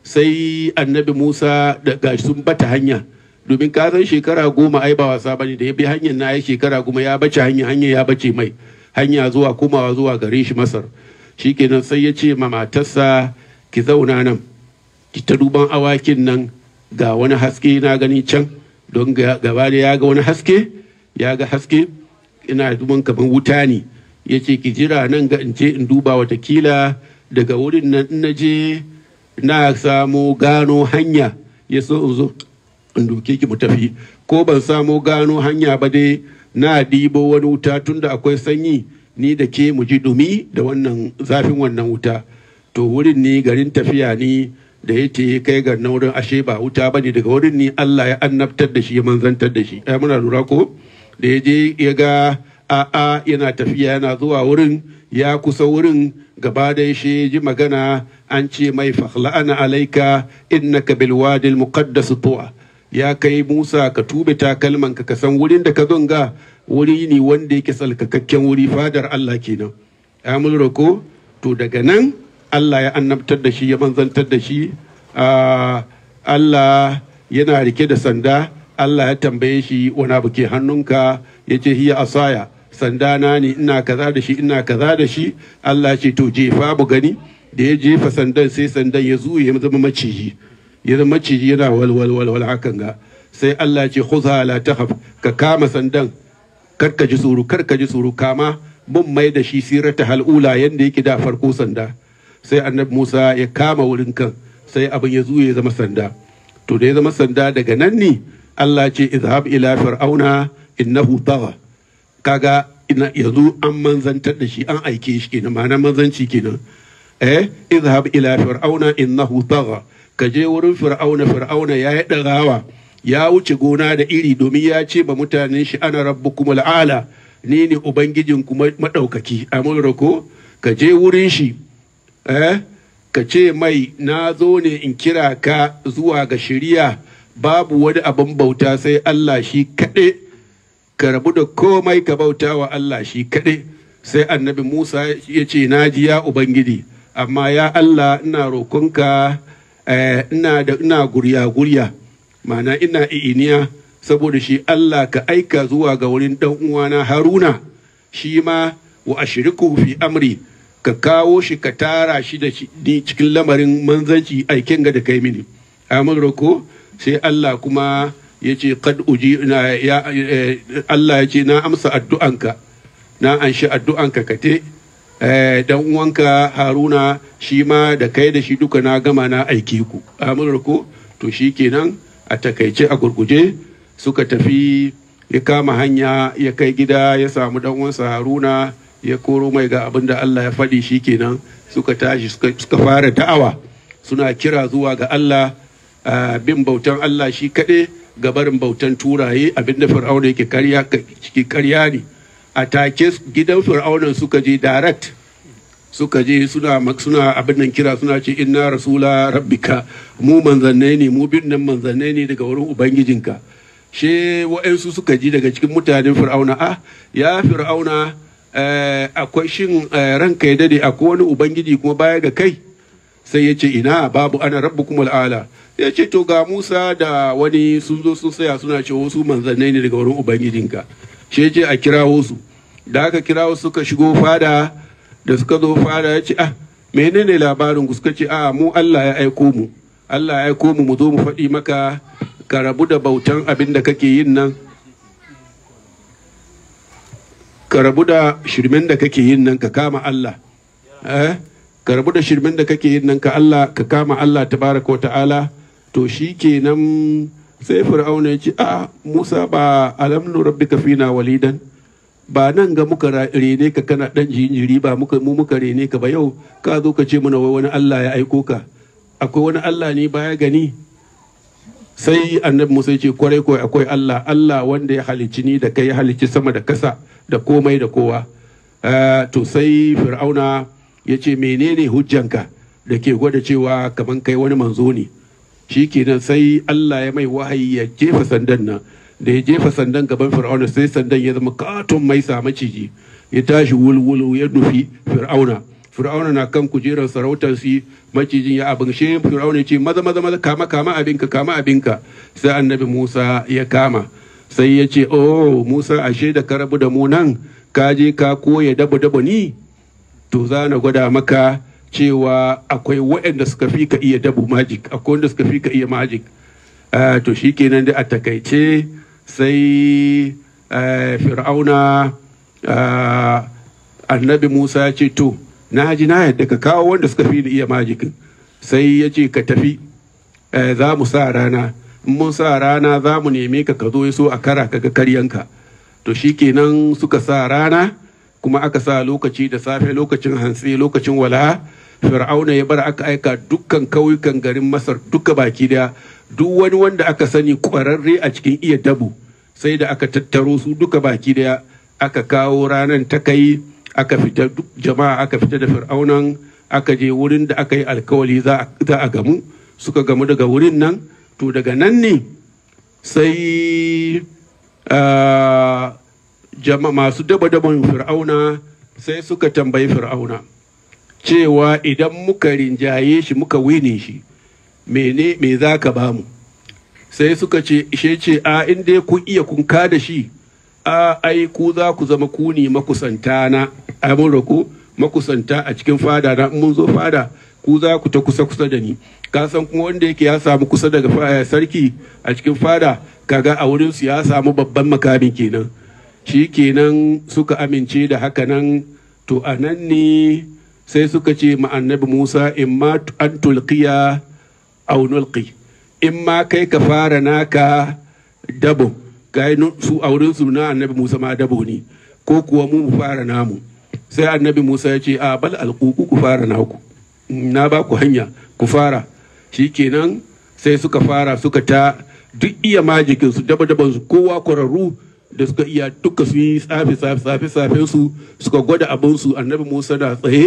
sai annabi musa da ga sun bata hanya domin ka san shekara goma ai ba wasa bane da ya bi hanyar na ya shekara goma ya bace hanya hanya ya bace mai hanya zuwa komawa zuwa gare shi masar shikenan sai ya ce ma matarsa ki zauna nan ki ta duban awakin nan ga wani haske na gani can don gaba da ya ga wani haske ya ga haske ina duban kaman wuta ne ya ce ki jira nan ga in ce in duba watakila daga wurin nan in na je na samu gano hanya ya so in zo in doke ki mu tafi ko ban samu gano hanya ba dai na dibo wani wuta tunda akwai sanyi ni da ke mu ji dumi da wannan zafin wannan wuta to wurin ni garin tafiya ni da ya ce kai ga na wurin ashe ba wuta bane daga wurin ni Allah ya annabtar da shi ya manzantar da shi ai muna lura ko da ya je ya ga a'a yana tafiya yana zuwa wurin ya kusa wurin gaba da shi ji magana an ce mai fakhla'ana alaika innaka bil wadi al muqaddas tuwa ya kai Musa ka tube takalman ka ka san wurin da ka zonga wuri ne wanda yake salkakakken wuri fadar Allah kenan ya mulra ko to daga nan Allah ya annabtar da shi ya manzantar da shi Allah yana rike da sanda Allah ya tambaye shi wani abu ke hannunka ya ce hiya asaya sanda na ne ina kaza da shi ina kaza da shi Allah ce to jefa mu gani da ya jefa sandan sai sandan ya zuye ya zama maciji ya zama maciji yana walwal walwal hakan ga sai Allah ce khudha la takhaf ka kama sandan kar ka ji tsoro kar ka ji tsoro kama mun mai da shi sirata hal'ula yanda yake da farko sanda sai annabi Musa ya kama wurin kan sai abin ya zuye ya zama sanda to da ya zama sanda daga nan ne Allah ce izhab ila fir'auna innahu tagha kaga ina yanzu an manzantar da shi an aike shi kenan ma'ana manzanci kenan eh izhab ila fir'auna innahu tagha ka je wurin fir'auna fir'auna ya yi dagawa ya wuce gona da iri domin ya ce ba mutanen shi ana rabbukum al'ala ni ne ubangijin kuma madaukaki amurra ko ka je wurin shi eh ka ce mai na zo ne in kira ka zuwa ga shari'a babu wani abin bauta sai Allah shi kaɗai ka rabu da komai ka bauta wa Allah shi kaɗai sai annabi Musa ya ce na ji ya Ubangiji amma ya Allah ina roƙonka ina da ina gurya gurya ma'ana ina i'iniya saboda shi Allah ka aika zuwa ga wurin ɗan uwana Haruna shi ma wa ashriku fi amri ka kawo shi ka tara shi da ni cikin lamarin manzanci aiken ga da kai mini amin roko sai Allah kuma ya ce kad uji na ya Allah ya ce na amsa addu'anka na anshi addu'anka ka te dan uwanka Haruna shi ma da kai da shi duka na gama na aike ku amin roko to shi kenan a takaice a gurguje suka tafi ya kama hanya ya kai gida ya samu dan uwansa Haruna ya koro mai ga abin da Allah ya faɗi shi kenan suka tashi suka fara da'awa suna kira zuwa ga Allah bin bautan Allah shi kaɗai ga barin bautan turaye abinda fir'auna yake karya ciki karya ne a take gidan fir'aunan suka je direct suka je suna suna abin nan kira suna ce inna rasula rabbika mu manzannai ne mu bin nan manzannai ne daga wurin ubangijinka she wa'ansu suka ji daga cikin mutanen fir'auna ah ya fir'auna akwai shin ranka ya dade akwai wani ubangiji kuma baya ga kai sai ya ce ina babu ana rabbukum al'ala ya ce to ga Musa da wani sun zo sun saya suna ce wasu manzannai ne daga wurin ubangijinka shi ya ce a kirawo su da aka kirawo suka shigo fada da suka zo fada ya ce ah menene labarin ku suka ce a mu Allah ya aiko mu Allah ya aiko mu mu zo mu faɗi maka ka rabu da bautan abin da kake yin nan ka rabu da shirmen da kake yin nan ka kama Allah eh ka rabu da shirmen da kake yin nan ka Allah ka kama Allah tabaraka wa ta'ala to shi kenan sai fir'auna ya ce a Musa ba alamnu rabbika fina walidan ba nan ga muka rene ka kana dan jinjiri ba muka mu muka rene ka ba yau ka zo ka ce mana wai wani Allah ya aiko ka akwai wani Allah ne baya gani sai annabi Musa ya ce kwarai kwarai akwai Allah Allah wanda ya halicci ni da kai ya halicci sama da kasa da komai da kowa to sai fir'auna ya ce menene hujjanka da ke gwada cewa kaman kai wani manzo ne shi kenan sai Allah ya mai wahayi ya jefa sandan nan da ya jefa sandan gaban fir'auna sai sandan ya zama katon mai sa maciji ya tashi wulwulu ya nufi fir'auna fir'auna na kan kujerar sarautar si macijin ya abin shi fir'auna ce maza maza maza kama kama abinka kama abinka sai annabi Musa ya kama sai ya ce oh Musa ashe da ka rabu da mu nan ka je ka koya dabo dabo ni to za na gwada maka cewa akwai waɗanda suka fi ka iya dabu magic akwai wanda suka fi ka iya magic to shi kenan da a takaice sai fir'auna annabi musa ya ce to na ji na yadda ka kawo wanda suka fi ni iya majikin sai ya ce ka tafi za mu sa rana in mun sa rana za mu neme ka ka zo ya so a kara ka ga karyanka to shikenan suka sa rana kuma aka sa lokaci da safe lokacin hantsi lokacin wala fir'auna ya bar aka aika dukkan kauyukan garin masar duka baki daya duk wani wanda aka sani kwararre a cikin iya dabu sai da aka tattaro su duka baki daya aka kawo ranar ta kai aka fita duk jama'a aka fita da fir'aunan aka je wurin da aka yi alkawali za a gamu suka gamu daga wurin nan to daga nan ne sai jama masu daba-daban fir'auna sai suka tambayi fir'auna cewa idan muka rinjaye shi muka wine shi mene me za ka ba mu sai suka ce ishe ce a inda kun iya kun da shi a ai ku za ku zama ku ne makusanta na amurra ku makusanta a cikin fada na mun zo fada ku za ku ta kusa kusa da ni ka san kuma wanda yake ya samu kusa daga sarki a cikin fada kaga a wurin su ya samu babban makami kenan shi kenan suka amince da haka nan to a nan ne sai suka ce ma annabi Musa in ma an tulqiya aw nulqi in ma kai ka fara naka dabo kai su a wurin su na annabi Musa ma dabo ne ko kuwa mu mu fara namu sai annabi Musa ya ce a bal alquku ku fara naku na ba ku hanya ku fara shikenan sai suka fara suka ta duk iya majikin su daba daban su kowa kwararru da suka iya duka su yi tsafi tsafi tsafi tsafin su suka gwada abin su annabi Musa na tsaye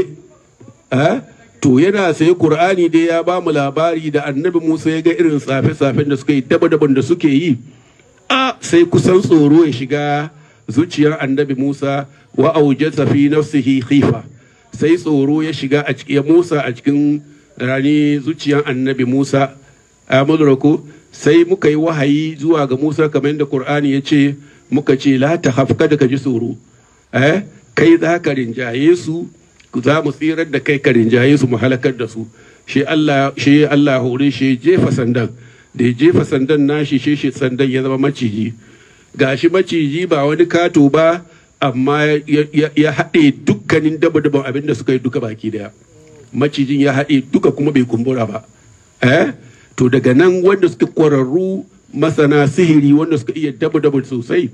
to yana sai Qur'ani dai ya ba mu labari da annabi Musa ya ga irin tsafe tsafen da suka yi daba daban da suke yi a sai kusan tsoro ya shiga zuciyar annabi Musa wa aujasa fi nafsihi khifa sai tsoro ya shiga a cikin Musa a cikin rani zuciyar annabi Musa a ko sai muka yi wahayi zuwa ga Musa kamar yadda Qur'ani ya ce muka ce la ta hafka da ka ji tsoro eh kai za ka rinjaye su za mu tsirar da kai ka rinjaye su mu halakar da su shi Allah shi Allah hore shi jefa sandan da ya jefa sandan nashi shi shi sandan ya zama maciji gashi maciji ba wani kato ba amma ya haɗe dukkanin daba-daban abin da suka yi duka baki daya macijin ya haɗe duka kuma bai kumbura ba eh to daga nan wanda suka kwararru masana sihiri wanda suka iya daba-daba sosai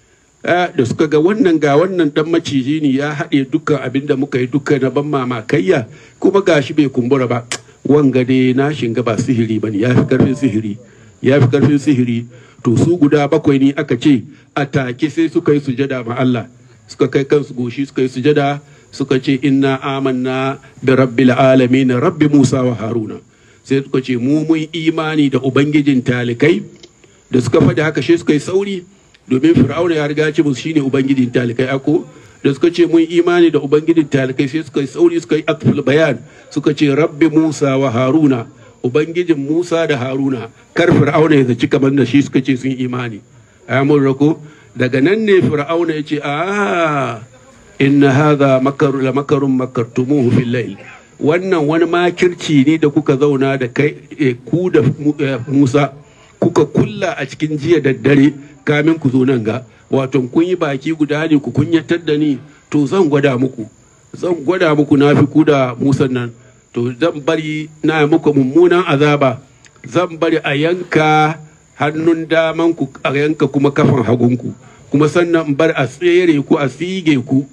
da suka ga wannan ga wannan dan maciji ne ya haɗe dukkan abin da muka yi duka na ban mamakayya kuma gashi bai kumbura ba wanga dai na shinga ba sihiri ba ne ya fi karfin sihiri ya fi karfin sihiri to su guda bakwai ne aka ce a take sai suka yi sujada ma Allah suka kai kansu goshi suka yi sujada suka ce inna amanna bi rabbil alamin rabbi Musa wa Haruna sai suka ce mu mun imani da ubangijin talikai da suka faɗi haka shi suka yi sauri domin fir'auna ya riga ce musu shine ubangijin talikai ako da suka ce mun imani da ubangijin talikai sai suka yi sauri suka yi atful bayan suka ce rabbi Musa wa Haruna ubangijin Musa da Haruna kar fir'auna ya zaci kamar da shi suka ce sun imani amun rako daga nan ne fir'auna ya ce a inna hadha makaru la makarun makartumuhu fil layl wannan wani makirci ne da kuka zauna da kai ku da Musa kuka kulla a cikin jiya da dare kamin ku zo nan ga wato kun yi baki guda ne ku kunyatar da ni to zan gwada muku zan gwada muku na fi ku da Musa nan to zan bari na muku mummunan azaba zan bari a yanka hannun daman ku a yanka kuma kafan hagunku kuma sannan bar a tsere ku a sige ku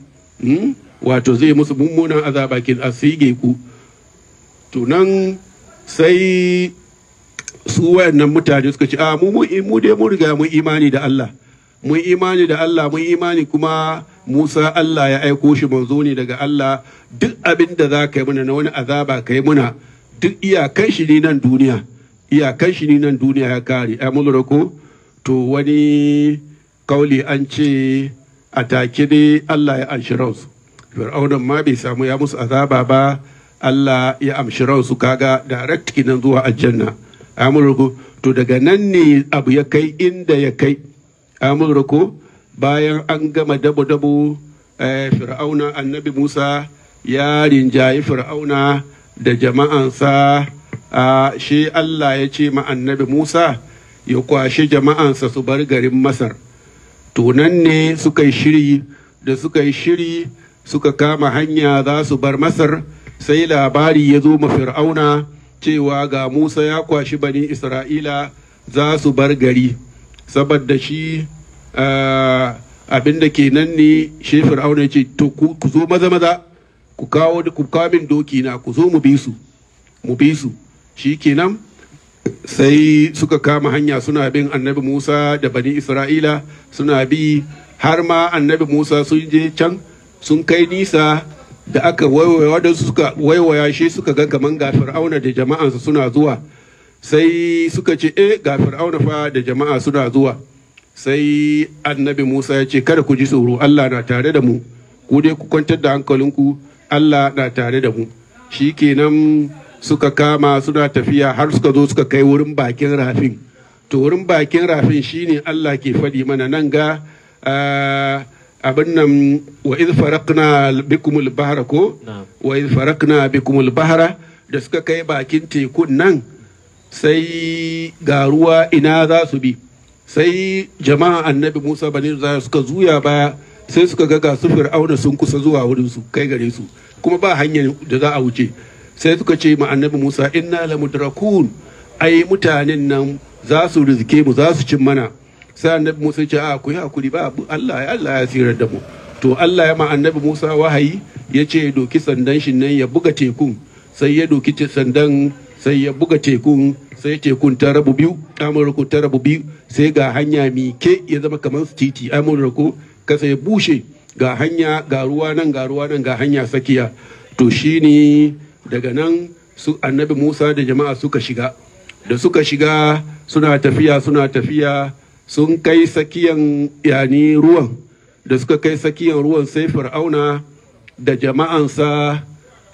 wato zai musu mummunan azaba kin a sige ku to nan sai su wayannan mutane suka ce a mu mu dai mun riga mun imani da Allah mun imani da Allah mun imani kuma Musa Allah ya aiko shi manzo ne daga Allah duk abin da za ka yi mana na wani azaba ka yi muna duk iyakan shi ne nan duniya iyakan shi ne nan duniya ya kare ai mun ko to wani kauli an ce a take ne Allah ya anshi ransu fir'aunan ma bai samu ya musu azaba ba Allah ya amshi ransu kaga direct kinan zuwa aljanna amurko to daga nan ne abu ya kai inda ya kai amurko bayan an gama dabo-dabo fir'auna annabi musa ya rinjayi fir'auna da jama'ansa shi allah ya ce ma annabi musa ya kwashe jama'ansa su bar garin masar to nan ne suka yi shiri da suka yi shiri suka kama hanya za su bar masar sai labari ya zo ma fir'auna cewa ga musa ya kwashi bani isra'ila za su bar gari saboda shi abin da ke nan ne shi fir'auna ce to ku zo maza maza ku kawo ku kawo min doki na ku zo mu bi su mu bi su shi kenan sai suka kama hanya suna bin annabi musa da bani isra'ila suna bi har ma annabi musa sun je can sun kai nisa da aka waiwaya wadansu suka waiwaya shi suka ga kaman ga fir'auna da jama'ansa suna zuwa sai suka ce eh ga fir'auna fa da jama'a suna zuwa sai annabi musa ya ce kada ku ji tsoro allah na tare da mu ku dai ku kwantar da hankalinku allah na tare da mu shikenan suka kama suna tafiya har suka zo suka kai wurin bakin rafin to wurin bakin rafin shine allah ke faɗi mana nan ga abin nan wa iz faraqna bikumul bahra ko wa iz faraqna bikumul bahra da suka kai bakin tekun nan sai ga ruwa ina za su bi sai jama'a annabi Musa bani za suka zuya baya sai suka ga ga su fir'auna sun kusa zuwa wurin su kai gare su kuma ba hanyar da za a wuce sai suka ce ma annabi Musa inna lamudrakun ai mutanen nan za su rizke mu za su cin mana sai annabi Musa ce a ku yi hakuri ba Allah ya Allah ya tsirar da mu to Allah ya ma annabi Musa wahayi ya ce doki sandan shi nan ya buga tekun sai ya doki sandan sai ya buga tekun sai tekun ta rabu biyu amurka ta rabu biyu sai ga hanya mike ya zama kamar titi amurka kasa ya bushe ga hanya ga ruwa nan ga ruwa nan ga hanya sakiya to shine daga nan su annabi Musa da jama'a suka shiga da suka shiga suna tafiya suna tafiya sun kai sakiyan yani ruwan da suka kai sakiyan ruwan sai fir'auna da jama'ansa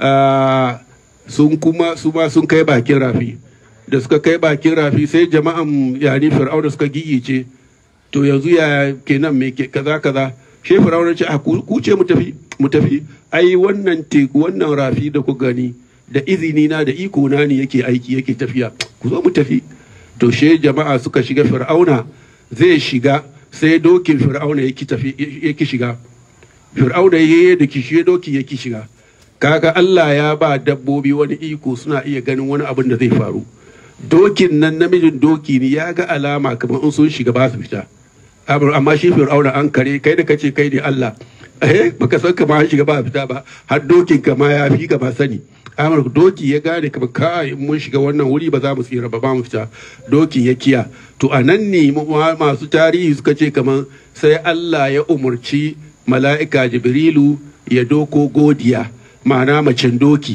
sun kuma su ma sun kai bakin rafi da suka kai bakin rafi sai jama'an yani fir'auna suka gigice to yanzu ya kenan me ke kaza kaza shi fir'auna ce a ku ce mu tafi mu tafi ai wannan teku wannan rafi da ku gani da izini na da iko na ne yake aiki yake tafiya ku zo mu tafi to she jama'a suka shiga fir'auna zai shiga sai dokin fir'auna yake shiga fir'auna ya da kishi doki yake shiga kaga Allah ya ba dabbobi wani iko suna iya ganin wani abin da zai faru dokin nan namijin doki ne ya ga alama kamar in sun shiga ba su fita amma shi fir'auna an kare kai da kace kai ne Allah eh baka san kama shiga ba fita ba har dokin kama ya fi ka ba sani amur doki ya gane kamar kai mun shiga wannan wuri ba za mu tsira ba ba mu fita doki ya kiya to a nan ne masu tarihi suka ce kamar sai Allah ya umarci mala'ika jibrilu ya doko godiya ma'ana macen doki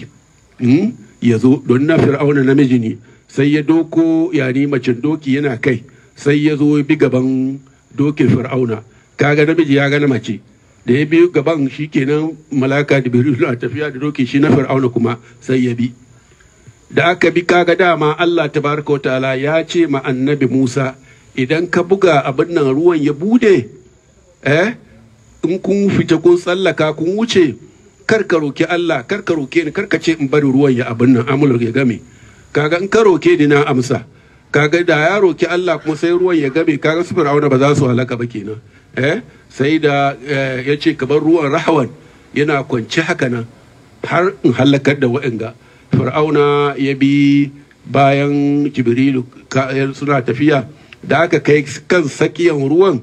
ya zo don na fir'auna namiji ne sai ya doko yani macen doki yana kai sai ya zo bi gaban dokin fir'auna kaga namiji ya gana mace da ya biyu gaban shi kenan malaka da biru na tafiya da doki shi na fir'auna kuma sai ya bi da aka bi kaga dama Allah tabaraka wa ta'ala ya ce ma annabi Musa idan ka buga abin nan ruwan ya bude eh in kun fita kun tsallaka kun wuce kar ka roki Allah kar ka roke ni kar ka ce in bari ruwan ya abin nan amul ya game kaga in ka roke ni na amsa kaga da ya roki Allah kuma sai ruwan ya game kaga su fir'auna ba za su halaka ba kenan eh sai da ya ce kamar ruwan rahawan yana kwance haka nan har in halakar da wa'anga fir'auna ya bi bayan jibrilu suna tafiya da aka kai kan sakiyan ruwan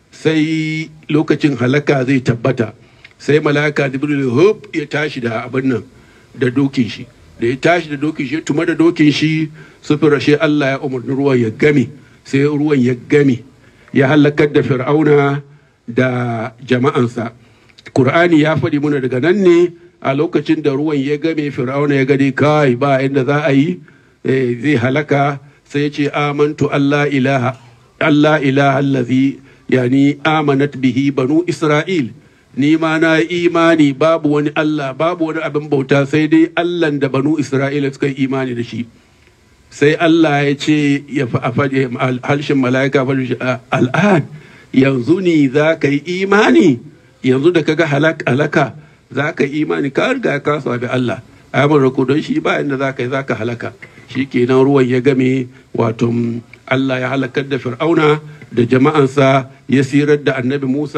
sai lokacin halaka zai tabbata sai malaka jibrilu hop ya tashi da abin nan da dokin shi da ya tashi da dokin shi tuma da dokin shi su rashe Allah ya umarni ruwan ya game sai ruwan ya game ya halakar da fir'auna da jama'ansa Kur'ani ya faɗi muna daga nan ne a lokacin da ruwan ya game fir'auna ya gani kai ba inda za a yi zai halaka sai ya ce amantu Allah ilaha Allah ilaha allazi yani amanat bihi banu Isra'il ni ma na imani babu wani Allah babu wani abin bauta sai dai Allah da banu Isra'ila suka yi imani da shi sai Allah ya ce ya faɗi halshen mala'ika faɗi al'an yanzu ni za ka yi imani yanzu da kaga halaka za ka yi imani ka riga ka sabi Allah amur ko don shi ba inda za ka yi za ka halaka shi kenan ruwan ya game wato Allah ya halakar da fir'auna da jama'ansa ya sirar da annabi Musa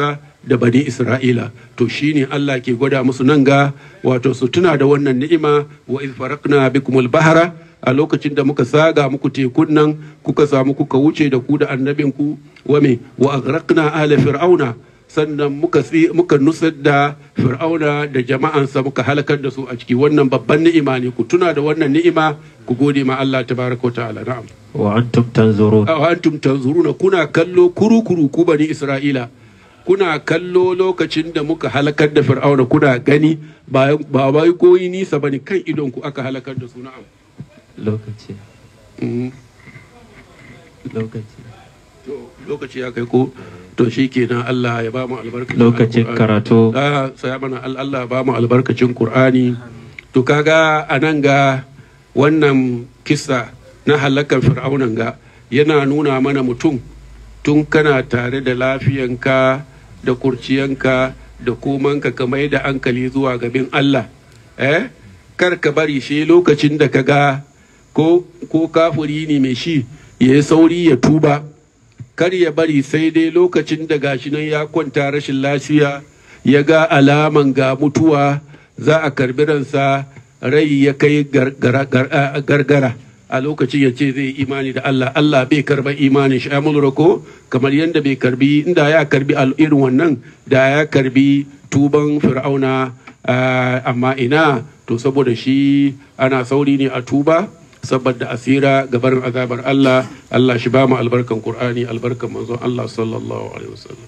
da bani isra'ila to shine Allah ke gwada musu nan ga wato su tuna da wannan ni'ima wa iz faraqna bikumul bahra a lokacin da muka saga muku tekun nan kuka samu kuka wuce da ku da annabinku wa me wa aghraqna ala fir'auna sannan muka muka nusar da fir'auna da jama'ansa muka halakar da su a ciki wannan babban ni'ima ne ku tuna da wannan ni'ima ku gode ma Allah tabaraka ta'ala na'am wa antum tanzurun wa antum tanzuruna kuna kallo kuru kuru ku bani Isra'ila kuna kallo lokacin da muka halakar da fir'auna kuna gani ba ba bai koyi nisa bane kan idon ku aka halakar da su na'am lokaci Mhm. lokaci to lokaci ya kai ko to shikenan Allah ya ba mu albarkacin lokacin Alqur'ani. karatu Ah, saya mana al- Allah ba mu albarkacin Qur'ani to kaga anan ga wannan kisa na halakar fir'aunan ga yana nuna mana mutum tun kana tare da lafiyanka da kurciyanka da komanka ka mai da hankali zuwa gabin Allah eh kar ka bari shi lokacin da ka ga ko ko kafuri ne mai shi ya yi sauri ya tuba kar ya bari sai dai lokacin da gashi nan ya kwanta rashin lafiya ya ga alaman ga mutuwa za a karbi ransa rai ya kai gar- gara- gar- a- gargara a lokacin ya ce zai imani da Allah Allah bai karba imanin shi amul rako kamar yadda bai karbi inda ya karbi al- irin wannan da ya karbi tuban fir'auna ah, amma ina to saboda shi ana sauri ne a tuba saboda asira gabarin azabar Allah Allah shi ba mu albarkan Qur'ani albarkan manzon Allah sallallahu alaihi wasallam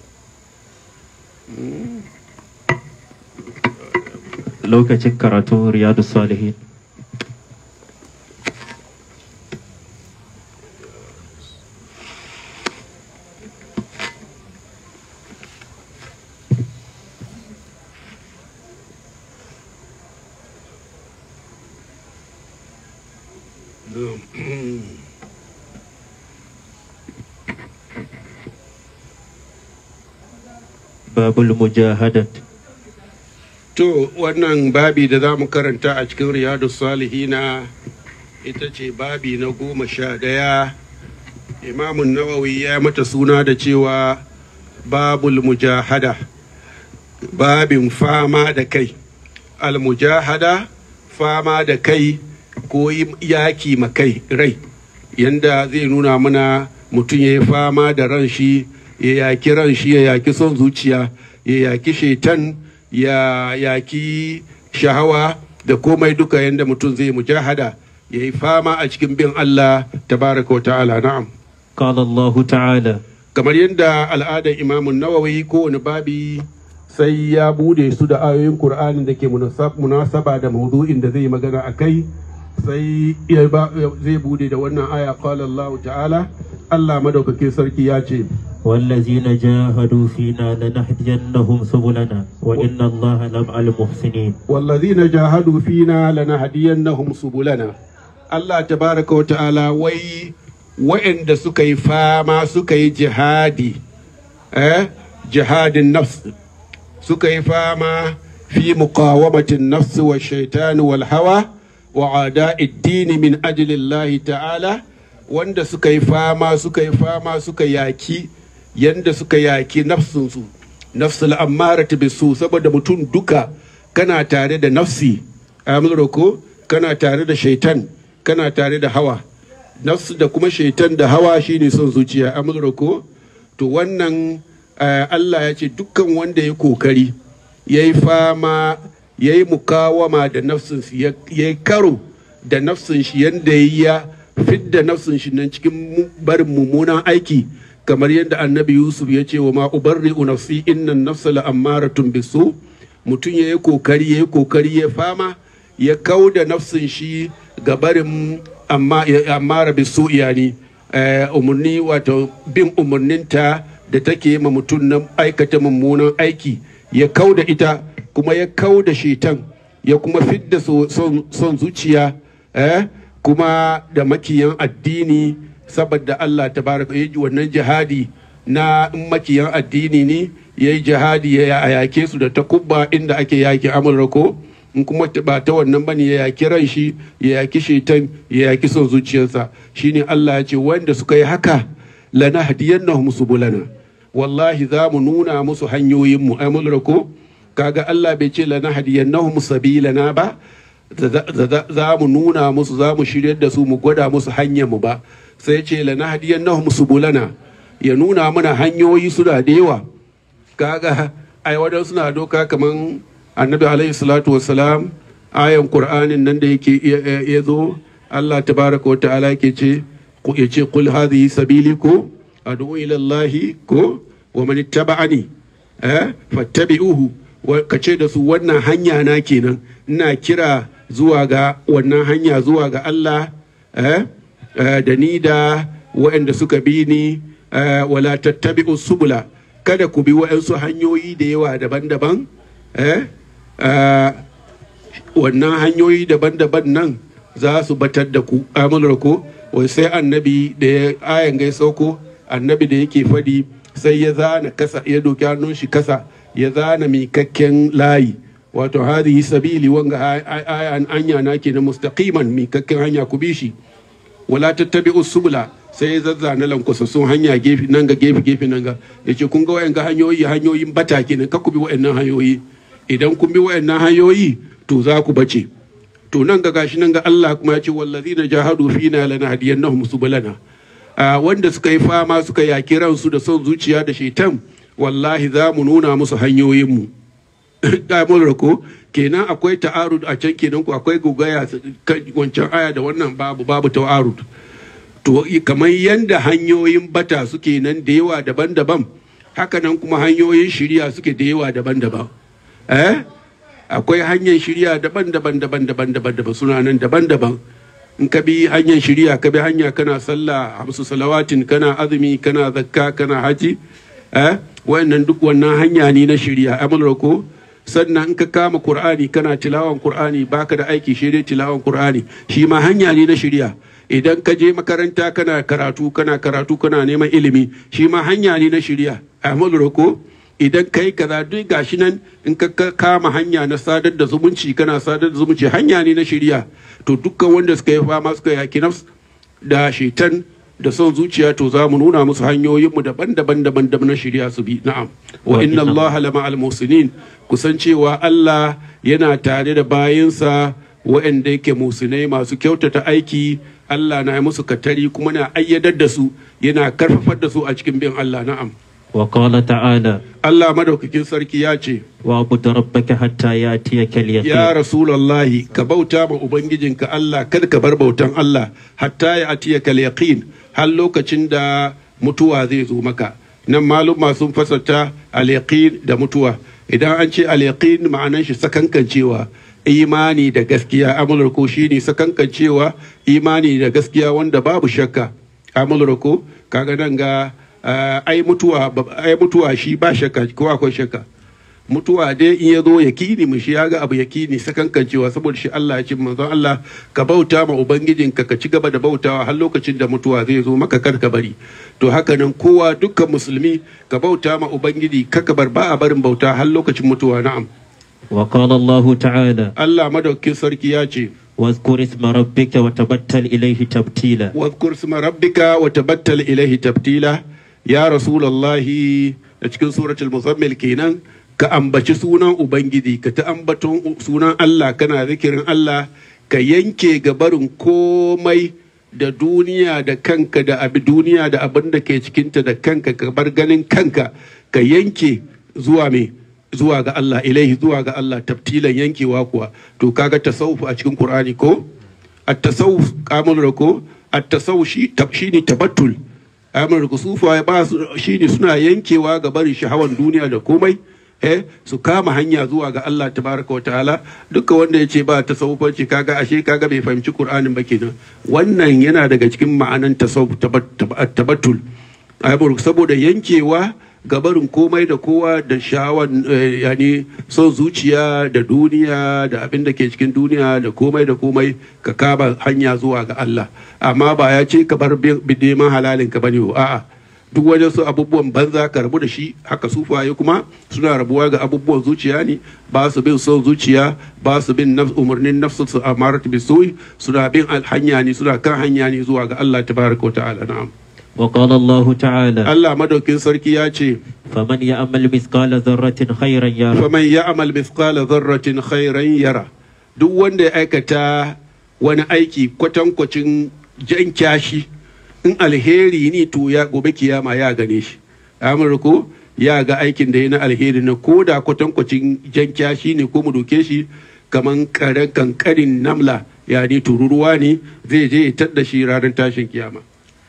lokacin karatu riyadu salihin babul mujahadat to wannan babi da za mu karanta a cikin riyadu salihina ita ce babi na goma sha ɗaya imamun nawawi ya mata suna da cewa babul mujahada babin fama da kai almujahada fama da kai ko yi yaki ma kai rai yanda zai nuna mana mutum ya yi fama da ran shi ya yaki ran shi ya yaki son zuciya ya yaki shaitan ya yaki shahawa da komai duka yanda mutum zai mujahada ya yi fama a cikin bin Allah tabaraka wa ta'ala na'am قال الله تعالى kamar yadda al'adar imamun nawawi kowane babi sai ya bude su da ayoyin Kur'anin da ke munasab- munasaba da maudu'in da zai magana a kai sai ya ba- zai bude da wannan aya qala Allah ta'ala Allah madaukakin sarki ya ce والذين جاهدوا فينا لنهدينهم سبلنا وإن الله لمع المحسنين wallazina jahadu fina lanahdiyannahum subulana Allah tabaraka wa ta'ala wai wa'anda suka yi fama suka yi jihadi eh jihadin nafs suka yi fama fi muqawamatin nafs wa shaitani wal hawa wa ada'id dini min ajli Allah ta'ala wanda suka yi fama suka yi fama suka yaki yanda suka yaki nafsinsu nafsul ammaratu bisu saboda mutum duka kana tare da nafsi amurka ko kana tare da shaitan kana tare da hawa nafsu da kuma shaitan da hawa shine son zuciya amurka ko to wannan eh, Allah ya ce dukkan wanda ya kokari ya yi fama ya yi mukawama da nafsin shi ya ya yi karo da nafsin shi yanda ya fidda nafsin shi nan cikin mu- barin mummunan aiki kamar yadda annabi yusuf ya ce wa ma ubarri'u nafsi innan nafsa la'ammaratun bisu mutum ya yi kokari ya yi kokari ya fama ya kau da nafsin shi ga barin amma ya ammara bisu yani eh, umarni wato bin umarninta da take ma mutum na aikata mummunan aiki ya kau da ita kuma ya kau da shetan ya kuma fidda so- son son zuciya eh, kuma da makiyan addini saboda Allah tabaraka ya ji wannan jihadi na in makiyan addini ne ya yi jihadi ya a yake su da takubba inda ake yaki amurka in kuma ta- ba ta wannan bane ya yaki ran shi ya yaki shaitan ya yaki son zuciyarsa shine Allah ya ce wanda suka yi haka lana hadiyannahum subulana wallahi za mu nuna musu hanyoyinmu ai mun ko kaga Allah bai ce lana hadiyannahum sabilana ba za mu nuna musu za mu shiryar da su mu gwada musu hanyar mu ba sai ce lana hadiyannahum subulana ya nuna mana hanyoyi suna da yawa kaga ai wadan suna doka kaman annabi alaihi salatu wassalam ayan qur'anin nan da yake ya zo Allah tabaraka wa ta'ala yake ce ya ce qul hadhihi sabili ko ad'u ila Allah ko wa man ittaba'ani eh fattabi'uhu ka ce da su wannan hanya na kenan ina kira zuwa ga wannan hanya zuwa ga Allah eh da ni da waɗanda suka bi ni wala tattabi'u subula kada ku bi waɗansu hanyoyi da yawa daban-daban eh wannan hanyoyi daban-daban nan za su batar da ku amular ko wai sai annabi da ya ayan gai sauko annabi da yake fadi sai ya zana kasa ya doki hannun shi kasa ya zana mikakken layi wato hadhihi sabili wanga ayan anya na ke na mustaqiman mikakken hanya ku bi shi wala tattabi'u subula sai ya zazzana lankwasassun hanya gefe nan ga gefe gefe nan ga yace kun ga wayan ga hanyoyi hanyoyin bata kenan ka ku bi wayannan hanyoyi idan kun bi wayannan hanyoyi to za ku bace to nan ga gashi nan ga Allah kuma ya ce wallazina jahadu fina lanahdiyannahum subulana wanda suka yi fama suka yaki ransu da son zuciya da shaitan wallahi za mu nuna musu hanyoyin mu damar ko kenan akwai ta'arud a can kenan ku akwai gogaya wancan aya da wannan babu babu ta'arud to kamar yanda hanyoyin bata suke nan da yawa daban-daban haka nan kuma hanyoyin shirya suke da yawa daban-daban eh akwai hanyar shirya daban-daban daban-daban daban-daban suna nan daban-daban in ka bi hanyar shirya ka bi hanya kana sallah hamsu salawatin kana azumi kana zakka kana haji eh wayannan duk wannan hanya ne na shirya amal ko sannan in ka kama qur'ani kana tilawan qur'ani baka da aiki shi dai tilawan qur'ani shi ma hanya ne na shirya idan ka je makaranta kana karatu kana karatu kana neman ilimi shi ma hanya ne na shirya amal ko idan kai kaza duk gashi nan in ka kama hanya na sadar da zumunci kana sadar da zumunci hanya ne na shirya to dukkan wanda suka yi fama suka yaki nafs da shaitan da son zuciya to za mu nuna musu hanyoyinmu daban-daban daban na shirya su bi na'am wa inna Allah lama al musinin kusan cewa Allah yana tare da bayinsa waɗanda yake musinai masu kyautata aiki Allah na musu katari kuma na ayyadar da su yana karfafar da su a cikin bin Allah na'am وقال تعالى Allah madaukakin sarki ya ce واعبد ربك حتى يأتيك ya اليقين rasulallahi ka bauta ma ubangijinka Allah kada ka bar bautan Allah hatta ya atiya kal yaqin har lokacin da mutuwa zai zo maka nan maluma sun fasarta al yaqin da mutuwa idan an ce al yaqin ma'anan shi sakankancewa imani da gaskiya amular ko shine sakankancewa imani da gaskiya wanda babu shakka amular ko kaga nan ga ah, ai mutuwa ai mutuwa shi ba shakka ko akwai shakka mutuwa dai in ya zo ya kini mu shi ya ga abu ya kini sakankancewa saboda shi Allah ya ce manzon Allah ka bauta ma ubangijinka ka ci gaba da bautawa har lokacin da mutuwa zai zo maka kar ka bari to haka nan kowa dukkan musulmi ka bauta ma ubangiji kaka bar ba a barin bauta har lokacin mutuwa na'am وقال الله تعالى Allah madaukakin sarki ya ce واذكر اسم ربك وتبتل إليه تبتيلا واذكر اسم ربك وتبتل إليه تبتيلا يا رسول الله a cikin suratul muzammil kenan ka ambaci sunan ubangiji ka ta ambaton sunan Allah kana zikirin Allah ka yanke gabarin komai da duniya da kanka da abi duniya da abin da ke cikinta da kanka ka bar ganin kanka ka yanke zuwa me zuwa ga Allah ilaihi zuwa ga Allah tabtilan yankewa kuwa to kaga tasawuf a cikin Qur'ani ko at-tasawuf kamar ko at-tasawuf shi tab shine tabattul amur kusufa ya ba su shine suna yankewa ga barin shahawan duniya da komai eh su kama hanya zuwa ga Allah tabaraka wa ta'ala duka wanda ya ce ba tasawufanci kaga ashe kaga bai fahimci Qur'anin ba kenan wannan yana daga cikin ma'anan tasawuf tabattul amur saboda yankewa ga barin komai da kowa da shahawan eh, yani son zuciya da duniya da abin da ke cikin duniya da komai da komai ka kama hanya zuwa ga Allah amma ba ya ce ka bar bin neman halalin ka bane a'a duk wajen su abubuwan banza ka rabu da shi haka sufaye kuma suna rabuwa ga abubuwan zuciya ne ba su bin son zuciya ba su bin nafs umarnin nafsu su amarat bisui suna bin hanya ne suna kan hanya ne zuwa ga Allah tabaraka wa ta'ala na'am وقال الله تعالى Allah madaukin sarki ya ce فمن يعمل مثقال ذرة خيرا يره faman ya'mal mithqala dharratin khairan yara duk wanda ya aikata wani aiki kwatankwacin jan kyashi in alheri ne to ya gobe kiyama ya gane shi amurko ya ga aikin da ya na alheri na ko da kwatankwacin jan kyashi ne ko mu doke shi kaman kare kankarin namla ya ne tururuwa ne zai je ya tadda shi ranar tashin kiyama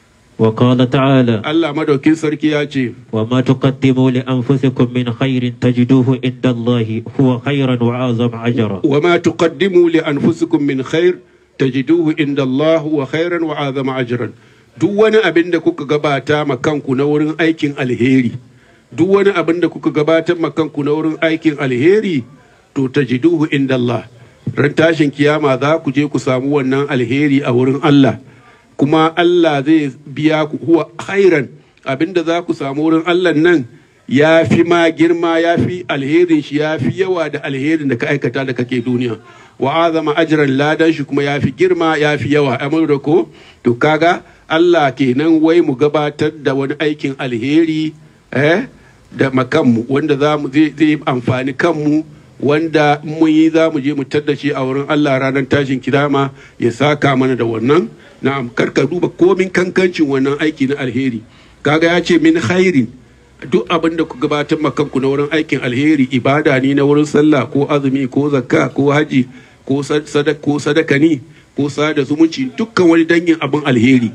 وقال تعالى Allah madaukin sarki ya ce وما تقدموا لأنفسكم من خير تجدوه عند الله هو خيرا وأعظم أجرا وما تقدموا لأنفسكم من خير تجدوه عند الله وخيرا وعظم أجرا duk wani abin da kuka gabata ma kanku na wurin aikin alheri duk wani abin da kuka gabatar ma kanku na wurin aikin alheri to tajiduhu inda Allah ran tashin kiyama za ku je ku samu wannan alheri a wurin Allah kuma Allah zai biya ku huwa khairan abinda za ku samu wurin Allah nan ya fi ma girma ya fi alherin shi ya fi yawa da alherin da ka aikata da kake duniya wa azama ajran ladan shi kuma ya fi girma ya fi yawa amur da ko to kaga Allah kenan wai mu gabatar da wani aikin alheri eh da makanmu wanda za mu zai zai amfani kanmu wanda in mun yi za mu je mu tadda shi a wurin Allah ranar tashin kiyama ya saka mana da wannan na'am karka duba komin kankancin wannan aiki na alheri kaga ya ce min khairin duk abin da ku gabatar ma kanku na wurin aikin alheri ibada ne na wurin sallah ko azumi ko zakka ko haji ko sadaka ko sadaka ne ko sada zumunci dukkan wani dangin abin alheri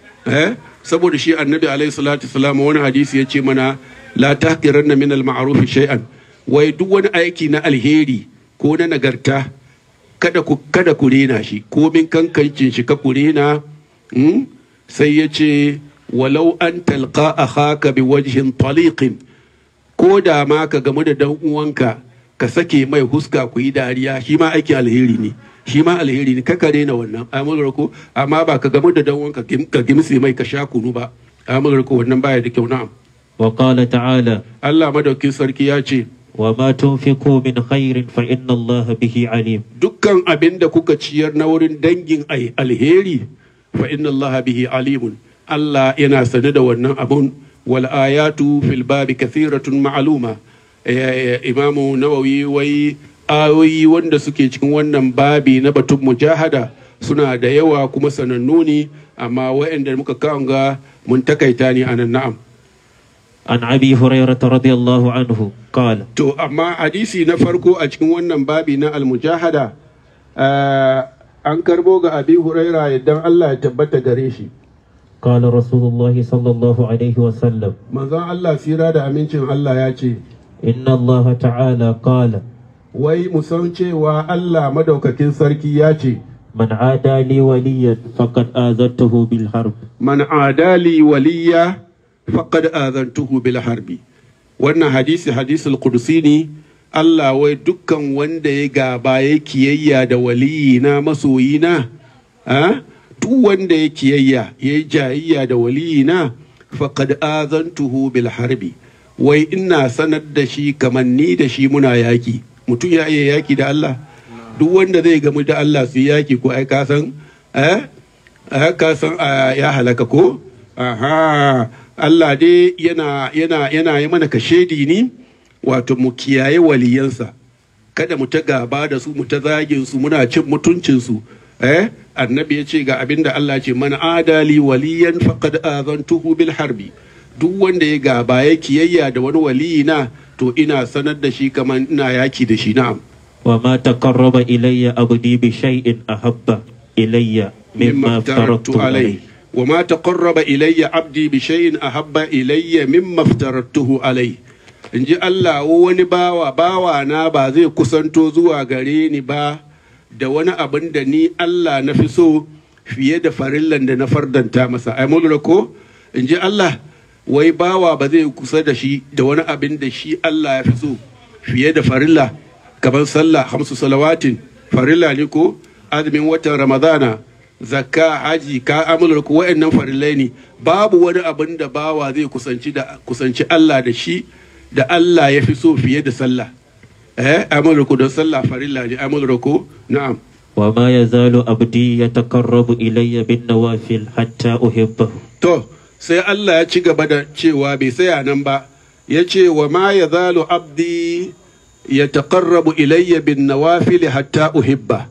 eh saboda shi annabi alaihi salatu wasalam wani hadisi ya ce mana la tahqiranna min al ma'ruf shay'an wai duk wani aiki na alheri ko na nagarta kada ku kada ku rena shi komin kankancin shi ka ku rena mm? sai ya ce walau an talqa akhaka bi wajhin taliqin ko da ma ka gamu da dan uwanka ka sake mai huska ku yi dariya shi ma aikin alheri ne shi ma alheri ne kaka rena wannan amurar ko amma ba ka gamu da dan uwanka ka gimsi mai ka sha kunu ba amurar ko wannan baya da kyau na'am وقال تعالى Allah madaukin sarki ya ce وما تنفقوا من خير فإن الله به عليم dukkan abin da kuka ciyar na wurin dangin ai alheri fa inna Allah bihi alimun Allah yana sane da wannan abun wal ayatu fil babi kathiratun ma'luma imamu nawawi wai ayoyi wanda suke cikin wannan babi na batun mujahada suna da yawa kuma sanannu ne amma waɗanda muka kawo ga mun takaita ne anan na'am عن أبي هريرة رضي الله عنه قال To, amma hadisi na farko a cikin wannan babi na almujahada eh, an karbo ga abi huraira idan Allah ya tabbata gare shi. قال رسول الله صلى الله عليه وسلم Manzon Allah sira da amincin Allah ya ce, إن الله تعالى قال Wai mu san cewa Allah madaukakin sarki ya ce, من عادى لي وليا فقد آذنته بالحرب Man adali waliya faqad azantuhu bil harbi. Wannan hadisi hadisul qudsi ne Allah wai dukkan wanda ya gaba ya kiyayya da waliyina masoyina, ah? duk wanda ya kiyayya ya yi jayayya da waliyina faqad azantuhu bil harbi. Wai ina sanar da shi kamar ni da shi muna yaki. Mutum ya iya yaki da Allah. Duk wanda zai gamu da Allah su yi yaki ko ai ka san eh? a ka san a ya halaka ko aha Allah dai yana yana yana yi mana kashedi ni wato mu kiyaye waliyansa kada mu ta gaba da su mu ta zagin su muna cin mutuncin su eh annabi ya ce ga abinda Allah ce man adali waliyan faqad azantuhu bil harbi duk wanda ya gaba ya kiyayya da wani waliyina to ina sanar da shi kamar ina yaki da shi na'am وما تقرب إلي عبدي بشيء أحب إلي مما افترضت عليه وما تقرب إلي عبدي بشيء أحب إلي مما افترضته عليه in ji Allah wani bawa bawa na ba zai kusanto zuwa gare ni ba da wani abin da ni Allah na fi so fiye da farillan da na fardanta masa ai mun lura ko in ji Allah wai bawa ba zai kusa da shi da wani abin da shi Allah ya fi so fiye da farilla kamar sallah hamsu salawatin farilla ne ko azumin watan ramadana zakka haji ka amular ku wa'annan farillai ne babu wani abin da bawa zai kusanci da kusanci Allah da shi da Allah ya fi so fiye da sallah eh amular ku don sallah farilla ne amular ku na'am وما يزال عبدي يتقرب إلي بالنوافل حتى أحبه to sai Allah ya ci gaba da cewa bai saya nan ba ya ce wa ma ya zalo abdi ya taƙarrabu ilayya bin nawafili hatta uhibba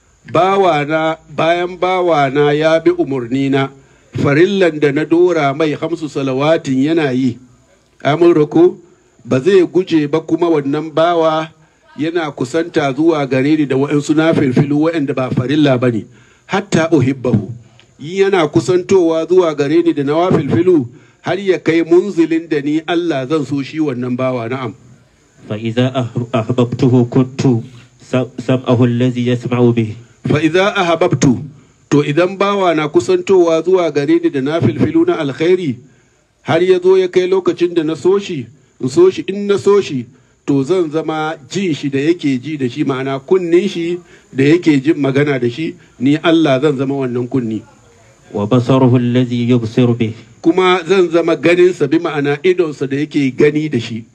bawana bayan bawana ya bi umarnina farillan da na dora mai hamsu salawatin yana yi amurko ba zai guje ba kuma wannan bawa yana kusanta zuwa gare ni da wa'insu na filfilu wa'anda ba farilla ba ne hatta uhibbahu yana kusantowa zuwa gare ni da na filfilu har ya kai munzilin da ni Allah zan so shi wannan bawa na'am فإذا أح- أحببته كنت سم- سمعه الذي يسمع به fa idza ahabbtu to idan bawa na kusantowa zuwa gare ni da na filfilu na alkhairi har ya zo ya kai lokacin da na so shi in so shi in na so shi to zan zama jin shi da yake ji da shi ma'ana kunnin shi da yake jin magana da shi ni Allah zan zama wannan kunni وبصره الذي يبصر به kuma zan zama ganinsa bi ma'ana idonsa da yake gani da shi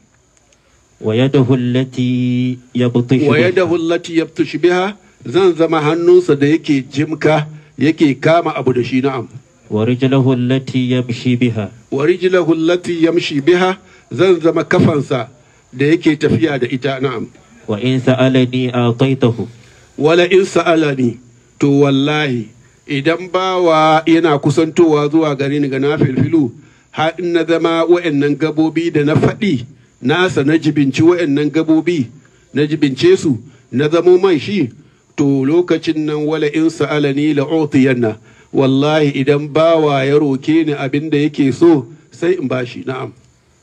ويده التي يبطش wa بها yadahu allati yabtush biha zan zama hannunsa da yake jimka yake kama abu da shi na'am ورجله التي يمشي بها wa rijlahu allati yamshi biha zan zama kafansa da yake tafiya da ita na'am وإن سألني أعطيته wala in sa'alani to wallahi idan bawa yana kusantowa zuwa gare ni ga na filfilu har in na zama wa'annan gabobi da na faɗi nasa na jibinci wa'annan gabobi na jibince su na zamo mai shi to lokacin nan wala in sa'alani la utiyanna wallahi idan bawa ya roke ni abin da yake so sai in bashi na'am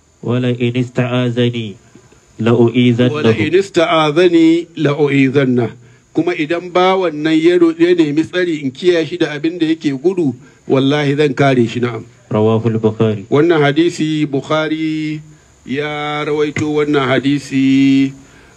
ولئن استعاذني wala لأؤيذنه in ista'azani la u'izanna kuma idan bawan nan ya ro- ya nemi tsari in kiyaye shi da abin da yake gudu wallahi zan kare shi na'am رواه البخاري wannan hadisi bukhari ya rawaito wannan hadisi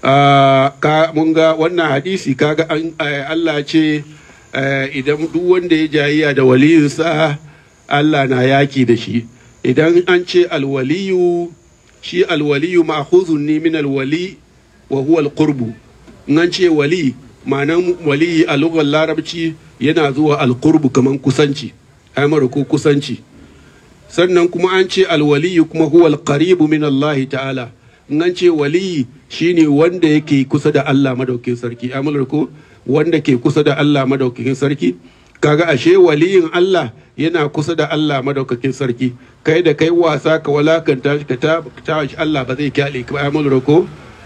ah, ka mun ga wannan hadisi kaga an eh, Allah ce eh, idan duk wanda ya jayayya da waliyinsa Allah na yaki da shi idan an ce alwaliyu shi alwaliyu ma'khuzun ne min alwali wa huwa alqurbu in an ce wali ma'anan wali a lugar larabci yana zuwa alqurbu kaman kusanci ai mara ko kusanci sannan kuma an ce alwaliyu kuma huwa alqaribu min Allah ta'ala in an ce waliyi shine wanda yake kusa da Allah madaukakin sarki amalar ko wanda ke kusa da Allah madaukakin sarki kaga ashe waliyin Allah yana kusa da Allah madaukakin sarki kai da kai wasa ka walakanta shi ka ta ta shi Allah ba zai kyale ka ba amalar ko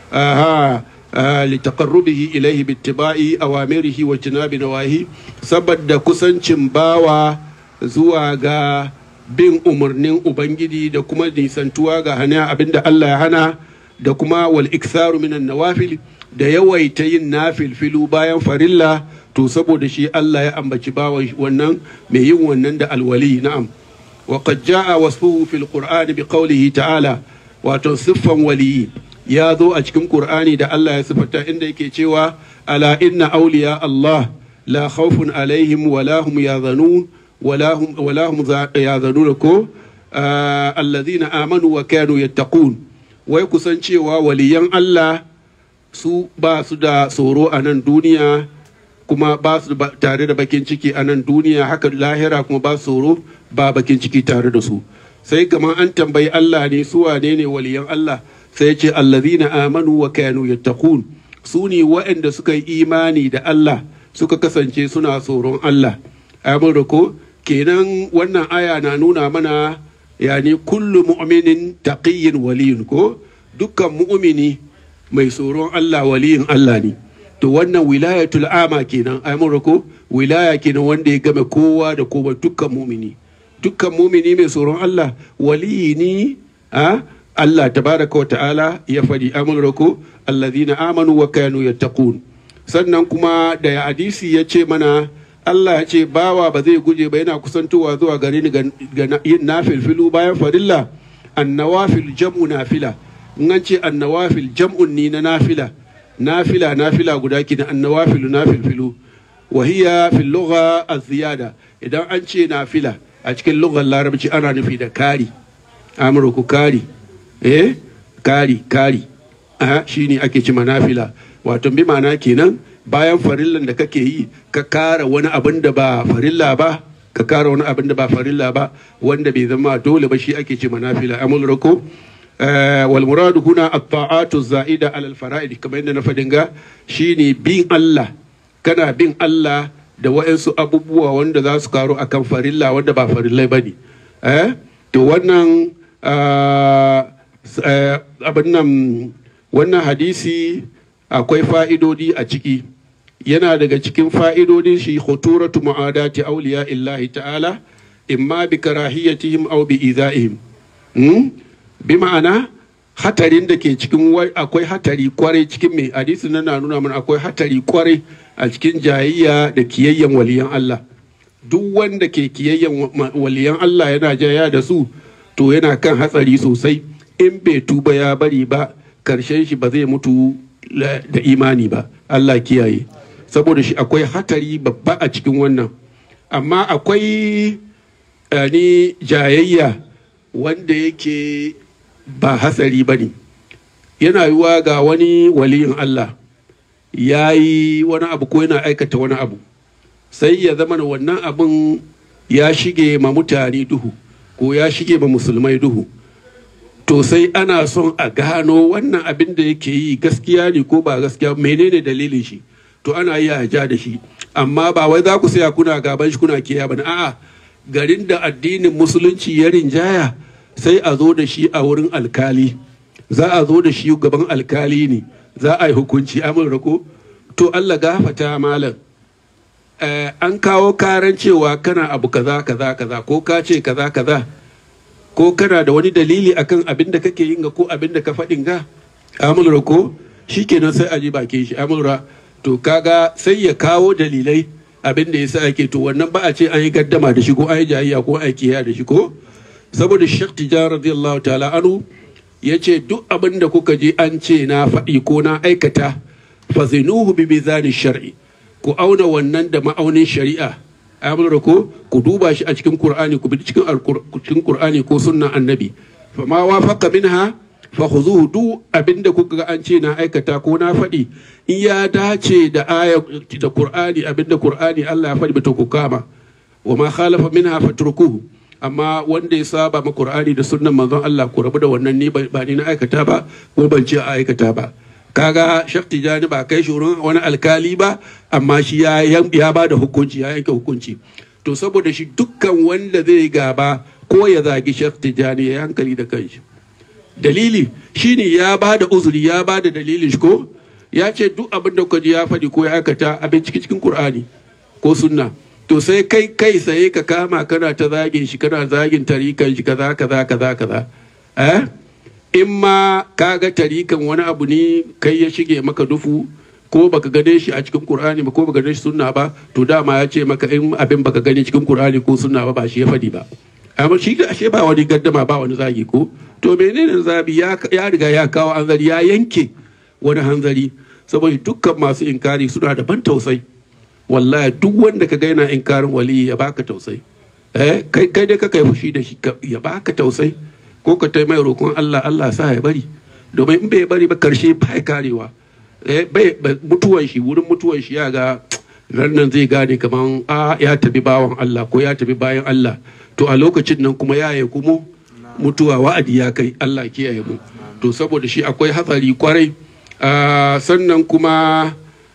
aha آه، لتقربه إليه باتباع أوامره واجتناب نواهيه saboda kusancin bawa zuwa ga bin umarnin Ubangiji da kuma nisantuwa ga hana abinda Allah ya hana da kuma wal iktharu minan nawafil da yawaita yin nafilfilu bayan farilla to saboda shi Allah ya ambaci bawan wannan mai yin wannan da alwali na'am wa qad jaa wasfuhu fil qur'ani bi qawlihi ta'ala wato siffan waliyi ya zo a cikin qur'ani da Allah ya sifata inda yake cewa ala inna awliya Allah la khawfun alaihim wala hum yahzanun wala hum wala hum za- yahzanun ko ah, alladhina amanu wa kanu yattaqun wai kusan cewa waliyan Allah su ba su da tsoro a nan duniya kuma ba su ba- tare da bakin ciki a nan duniya haka lahira kuma ba su tsoro ba bakin ciki tare da su sai kamar an tambayi Allah ne su wane ne waliyan Allah sai ce allazina amanu wa kanu yattaqun su ne waɗanda suka yi imani da Allah suka kasance suna tsoron Allah amurka ko kenan wannan aya na nuna mana yani kullu mu'minin taqiyyin waliyun ko dukkan mu'mini mai tsoron Allah waliyin Allah ne to wannan wilayatul ama kenan amurka ko wilaya kenan wanda ya game kowa da kowa dukkan mu'mini dukkan mumini mai tsoron Allah waliyi ne a Allah tabaraka wa ta'ala ya faɗi amurko allazina amanu wa kanu yattaqun sannan kuma da ya hadisi ya ce mana Allah ya ce bawa ba zai guje ba yana kusantowa zuwa gare ni ga ga yin nafilfilu bayan farilla annawafil jam'u nafila in an ce annawafil jam'un ni na nafila nafila nafila guda ki da annawafilu nafilfilu wa hiya fil lugha az-ziyada idan an ce nafila a cikin lugar larabci ana nufi da kari amurku kari eh kari kari a shine ake ci nafila wato bi ma'ana kenan bayan farillan da kake yi ka kara wani abin da ba farilla ba ka kara wani abin da ba farilla ba wanda bai zama dole ba shi ake ce manafila amul rako wal muradu huna at-ta'atu za'ida ala al-fara'id kamar yadda na fadin ga shine bin Allah kana bin Allah da wa'ansu abubuwa wanda za su karo akan farilla wanda ba farillai bane eh to wannan abin nan wannan hadisi akwai fa'idodi a ciki yana daga cikin fa'idodin shi khuturatu mu'adati awliya illahi ta'ala imma bi karahiyatihim aw bi izaihim bi ma'ana hatarin da ke cikin akwai hatari kwarai cikin mai hadisi na nuna mana akwai hatari kwarai a cikin jayayya da kiyayyen waliyan Allah duk wanda ke kiyayyen waliyan Allah yana jaya da su to yana kan hatsari sosai in bai tuba ya bari ba karshen shi ba zai mutu da imani ba Allah kiyaye saboda shi akwai hatari babba a cikin wannan amma akwai ni jayayya wanda yake ba hatsari ba ne yana yiwa ga wani waliyin Allah ya yi wani abu ko yana aikata wani abu sai ya zama wannan abin ya shige ma mutane duhu ko ya shige ma musulmai duhu to sai ana son a gano wannan abin da yake yi gaskiya ne ko ba gaskiya menene dalilin shi to ana yi a ja da shi amma ba wai za ku saya kuna gaban shi kuna kiya ba a'a garin da addinin musulunci ya rinjaya sai a zo da shi a wurin alkali za a zo da shi gaban alkali ne za a yi hukunci amin rako to Allah gafata malam an kawo karan cewa kana abu kaza kaza kaza ko ka ce kaza kaza ko kana da wani dalili akan abin da kake yin ga ko abin da ka faɗin ga amulra ko shikenan sai a ji bakin shi amulra to kaga sai ya kawo dalilai abin da yasa ake to wannan ba a ce an yi gaddama da shi ko an yi jayayya ko an yi kiyaye da shi ko saboda Sheikh Tijan radiyallahu ta'ala anu ya ce duk abin da kuka je an ce na faɗi ko na aikata fazinuhu bi mizani shar'i ku auna wannan da ma'aunin shari'a amurra ko ku duba shi a cikin qur'ani ku bi cikin cikin qur'ani ko sunnan annabi fa ma wafaqa minha fa khuzuhu duk abinda kuka ga an ce na aikata ko na faɗi in ya dace da aya da qur'ani abinda qur'ani Allah ya faɗi to ku kama wa ma khalafa minha fatrukuhu amma wanda ya saba ma qur'ani da sunnan manzon Allah ku rabu da wannan ni ba ni na aikata ba ko ban ce a aikata ba kaga shek tijani ba kai shurin wani alkali ba amma shi ya ya ba da hukunci ya yanke hukunci to saboda shi dukkan wanda zai gaba ko ya zagi shek tijani ya hankali da kanshi dalili shine ya ba da uzuri ya ba da dalilin shi ko ya ce duk abin da ji ya faɗi ko ya aikata abin cikin cikin qur'ani ko sunna to sai kai kai sai ka kama kana ta zagin shi kana zagin tarikan shi kaza kaza kaza kaza eh in ma ka ga tarikan wani abu ne kai ya shige maka dufu ko baka gane shi a cikin Qur'ani ba ko baka gane shi sunna ba to dama ya ce maka in abin baka gane cikin Qur'ani ko sunna ba ba shi ya fadi ba amma shi da ashe ba wani gaddama ba wani zagi ko to menene zabi ya riga ya kawo hanzari ya yanke wani hanzari saboda dukkan masu inkari suna da ban tausayi wallahi duk wanda ka ga yana inkarin wali ya baka tausayi eh kai kai dai ka kai fushi da shi ya baka tausayi ko ka ta mai roƙon Allah Allah sa ya bari domin in bai bari ba karshe ba ya karewa bai mutuwan shi wurin mutuwan shi ya ga nan zai gane kaman a ya tafi bawan Allah ko ya tafi bayan Allah to a lokacin nan kuma ya yi kuma mutuwa wa'adi ya kai Allah kiyaye mu to saboda shi akwai hatsari kwarai sannan kuma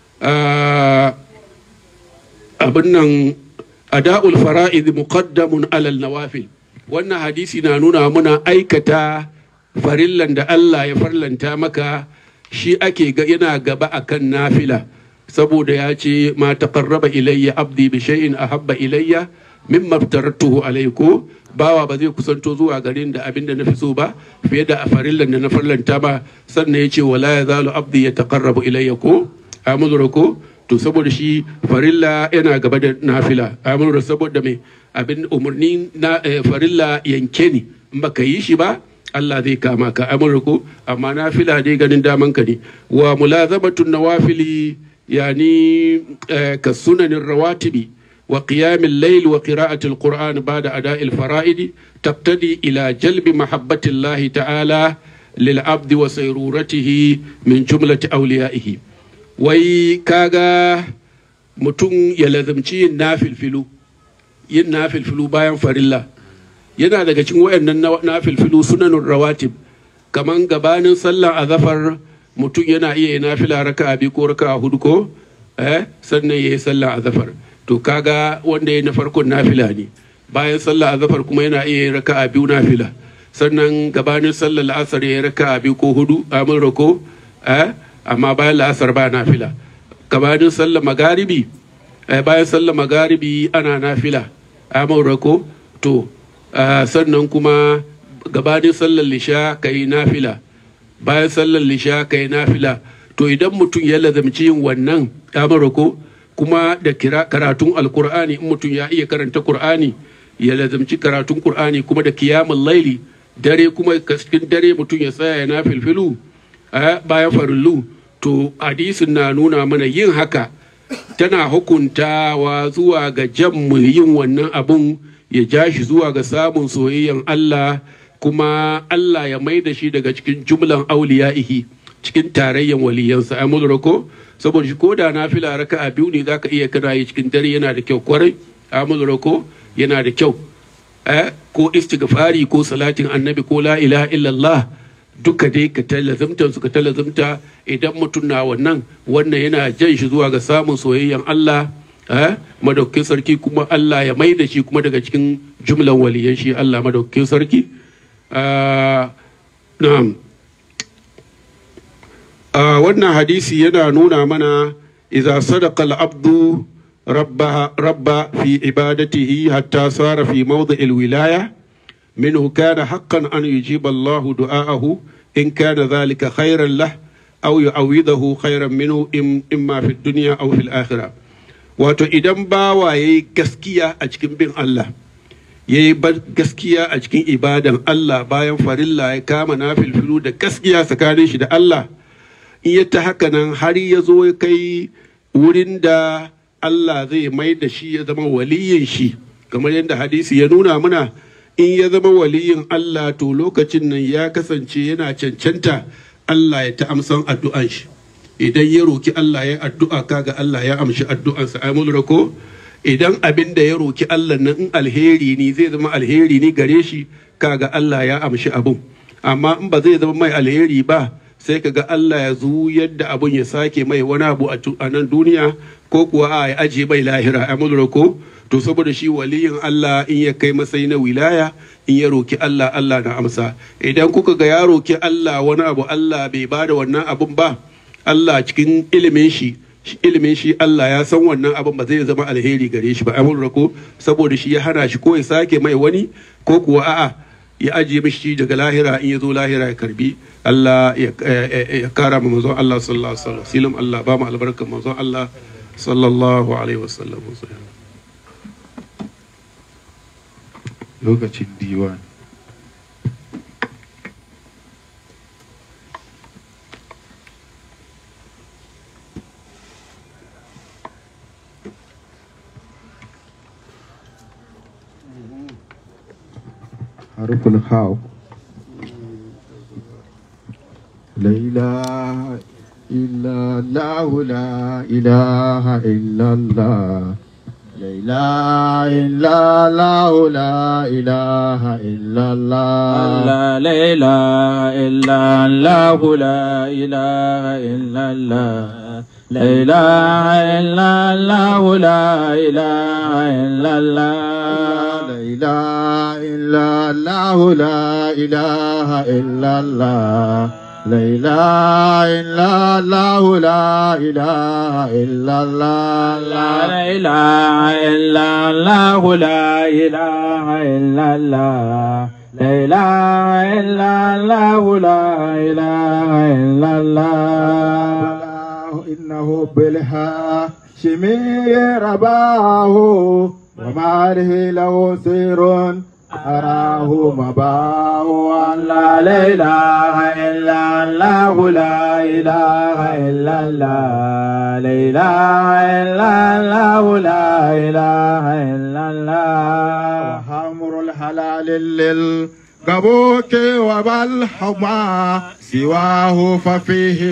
abin nan ada'ul fara'id muqaddamun alal nawafil wannan hadisi na nuna muna aikata farillan da Allah ya farlanta maka shi ake ga yana gaba akan nafila saboda ya ce ma taqarraba ilayya abdi bi shay'in ahabba ilayya mimma aftaratuhu alayku bawa ba zai kusanto zuwa garin da abin da na fi so ba fiye da farillan da na farlanta ba sannan ya ce wala yazalu abdi yataqarrabu ilayya ko amuru ko to saboda shi farilla yana gaba da nafila amuru saboda mai abin umarni na farilla yanke ne in baka yi shi ba Allah zai kama ka amurko amma nafila dai ganin daman ka ne wa mulazamatun nawafili yani ka sunanin rawatibi wa qiyamil layl wa qira'atil qur'an ba'da ada'il fara'id taqtadi ila jalbi mahabbatillahi ta'ala lil abdi wa sayruratihi min jumlati awliyaihi wai kaga mutum ya lazimci yin nafilfilu yin nafilfilu bayan farilla yana daga cikin wayannan nafilfilu sunanun rawatib kaman gabanin sallan azafar mutum yana iya yin nafila raka'a biyu ko raka'a hudu ko eh sannan yayi sallan azafar to kaga wanda ya na farkon nafila ne bayan sallar azafar kuma yana iya yin raka'a biyu nafila sannan gabanin sallar la'asar ya raka'a biyu ko hudu amin rako eh amma bayan la'asar ba nafila gabanin sallar magaribi eh, bayan sallar magaribi ana nafila amin rako to eh, sannan kuma gabanin sallar lisha ka yi nafila bayan sallar lisha ka yi nafila to idan mutum ya lazamci yin wannan amin rako kuma da karatun alkur'ani in mutum ya iya karanta kur'ani ya lazamci karatun kur'ani kuma da kiyamun laili dare kuma cikin dare mutum ya tsaya na filfilu bayan farillu to hadisin na nuna mana yin haka tana hukuntawa zuwa ga jan mu yin wannan abun ya ja shi zuwa ga samun soyayyan Allah kuma Allah ya mai da shi daga cikin jumlan auliya'ihi cikin tarayyan waliyansa ai ko saboda shi ko da na fila raka a biyu ne zaka iya kana yi cikin dare yana da kyau kwarai amul ko yana da kyau eh ko istighfari ko salatin annabi ko la ilaha illallah duka dai ka talazumta su ka talazumta idan mutum na wannan wannan yana jan shi zuwa ga samun soyayyan Allah eh madaukakin sarki kuma Allah ya mai da shi kuma daga cikin jumlan waliyan shi Allah madaukakin sarki na'am wannan hadisi yana nuna mana idza sadaqa al-abdu rabba rabba fi ibadatihi hatta sara fi mawdi' al-wilaya minhu kana haqqan an yujiba Allah du'aahu in kana dhalika khayran lah aw yu'awidahu khayran minhu imma fi dunya aw fi al-akhirah wato idan bawa yayi gaskiya a cikin bin Allah yayi gaskiya a cikin ibadan Allah bayan farilla ya kama nafilfilu da gaskiya tsakanin shi da Allah in ya ta haka nan har ya zo ya kai wurin da Allah zai mai da shi ya zama waliyin shi kamar yadda hadisi ya nuna mana in ya zama waliyin Allah to lokacin nan ya kasance yana cancanta Allah ya ta amsan addu'an shi idan ya roki Allah ya addu'a kaga Allah ya amshi addu'ansa ai mun rako idan abin da ya roki Allah nan in alheri ne zai zama alheri ne gare shi kaga Allah ya amshi abun amma in ba zai zama mai alheri ba sai ka ga Allah ya zu yadda abun ya sake mai wani abu a nan duniya ko kuwa a ya aje mai lahira a ko to saboda shi waliyin Allah in ya kai matsayi na wilaya in ya roki Allah Allah na amsa idan kuka ga ya roki Allah wani abu Allah bai bada wannan abun ba Allah cikin ilimin shi ilimin shi Allah ya san wannan abin ba zai zama alheri gare shi ba amul ko saboda shi ya hana shi ko ya sake mai wani ko kuwa a'a ya ajiye mishi daga lahira in ya zo lahira ya karbi Allah ya kara ma manzon Allah sallallahu alaihi wasallam Allah ba mu albarkar manzon Allah sallallahu alaihi wasallam lokacin diwan harful haw لا إله إلا الله لا إله إلا الله لا إله إلا الله لا إله إلا الله لا إله إلا الله لا إله إلا الله لا إله إلا الله لا إله إلا الله لا إله إلا الله لا إله إلا الله لا إله إلا الله لا إله إلا الله لا إله إلا الله لا إله إلا الله لا إله إلا الله لا إله إلا الله إنه بالهاشمي رباه وما له له سير أراه مباه لا إله إلا الله لا إله إلا الله لا إله إلا الله لا إله إلا الله وحمر الحلال للغير كبوك وبالحما سواه ففيه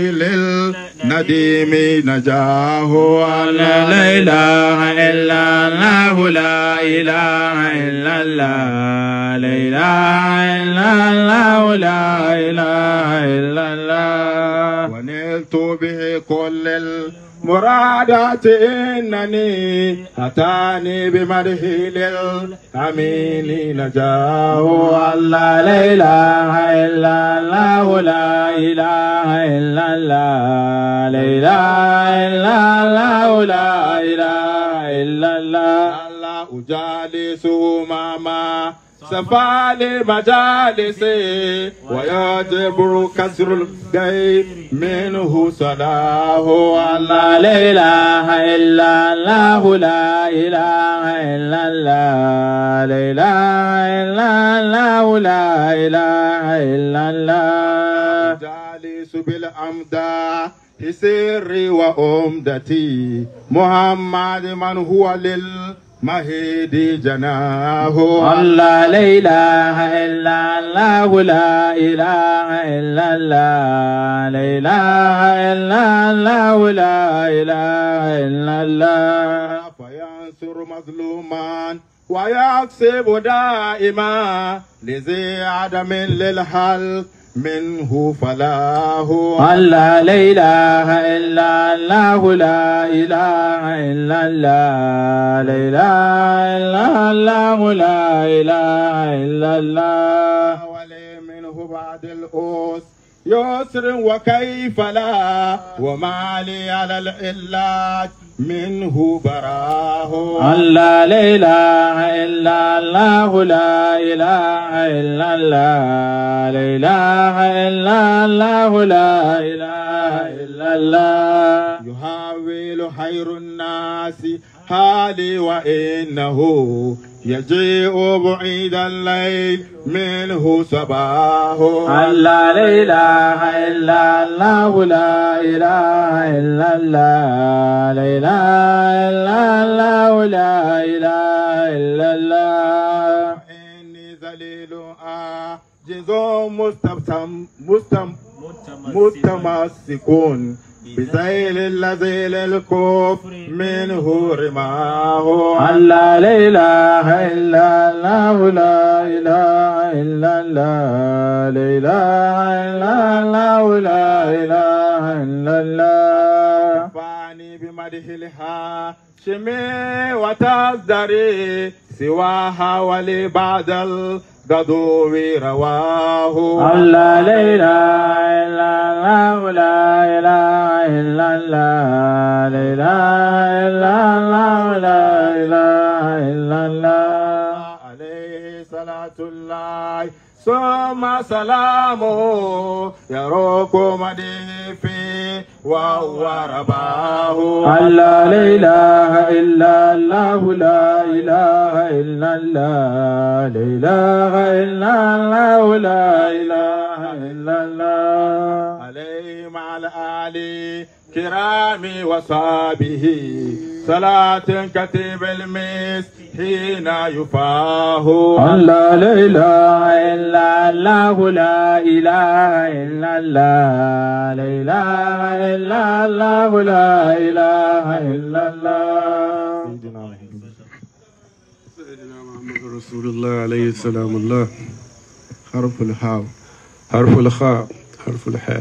للنديم نجاه لا إله إلا الله لا إله إلا الله لا إله إلا الله لا إله إلا الله ونلت به كل المرادات إنني أتاني بمده للأمين نجاه الله لا إله إلا الله لا إله إلا الله لا إله إلا الله لا إله إلا الله الله أجالسه ماما سفالي مجالسي ويجبر كسر الغيب منه صلاه الله لا إله إلا الله لا إله إلا الله لا إله إلا الله لا إله إلا الله جالس بالأمدى سري وأمدتي محمد من هو للمهيد جناه الله لا إله إلا الله لا إله إلا الله لا إله إلا الله لا إله إلا الله فينصر مظلوما ويكسب دائما لذي عدم للحل منه فلاه الله لا إله إلا الله لا إله إلا الله لا إله إلا الله لا إله إلا الله ولي منه بعد الأوس يسر وكيف لا وما لي على العلاج منه براه الله لا إله إلا الله لا إله إلا الله لا إله إلا الله لا إله إلا الله يحاول خير الناس حالي وإنه يجيء بعيد الليل منه صباه الله لا إله إلا الله لا إله إلا الله لا إله إلا الله لا إله إلا الله إني ذليل عاجز مستبسم مستم متمسكون بذيل الذي للكفر منه رماه الله لا إله إلا الله لا إله إلا الله لا إله إلا الله لا إله إلا الله فاني بمده الهاشمي وتصدري سواها ولبعد الغدو رواه الله لا إله إلا الله لا إله إلا الله لا إله إلا الله لا إله إلا الله عليه صلاة الله ثم سلامه يروق مديه في وهو رباه الله لا إله إلا الله لا إله إلا الله لا إله إلا الله لا إله إلا الله عليه مع الآل كرام وصحبه صلاة كتب المس حين يفاه الله لا إله إلا الله لا إله إلا الله لا إله إلا الله لا إله إلا الله سيدنا محمد رسول الله عليه السلام الله حرف الهاء حرف الخاء حرف الحاء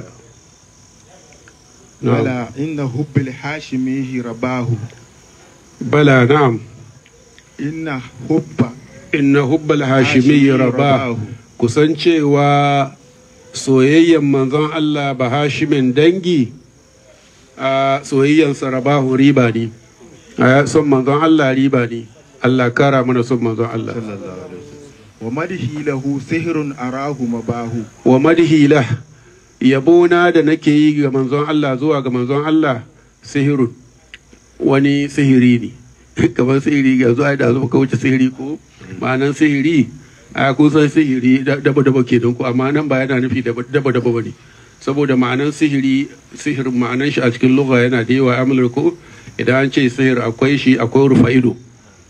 نعم على إن حب الحاشمي رباه بلى نعم إن حب inna hubbal hashimi raba kusan cewa soyayyen manzon Allah ba hashimin dangi a soyayyansa rabahu riba ne a son manzon Allah riba ne Allah kara mana son manzon Allah wa madhi lahu sihrun arahu mabahu wa madhila yabona da nake yi ga manzon Allah zuwa ga manzon Allah sihirun wani sihiri ne kamar sihiri ga zuwa da zuwa ka wuce sihiri ko ma'anan sihiri a kusan sihiri daba daba ke ku amma nan ba yana nufi daba daba ba ne saboda ma'anan sihiri sihirin ma'anan shi a cikin lugha yana da yawa amular ko idan an ce sihir akwai shi akwai rufa ido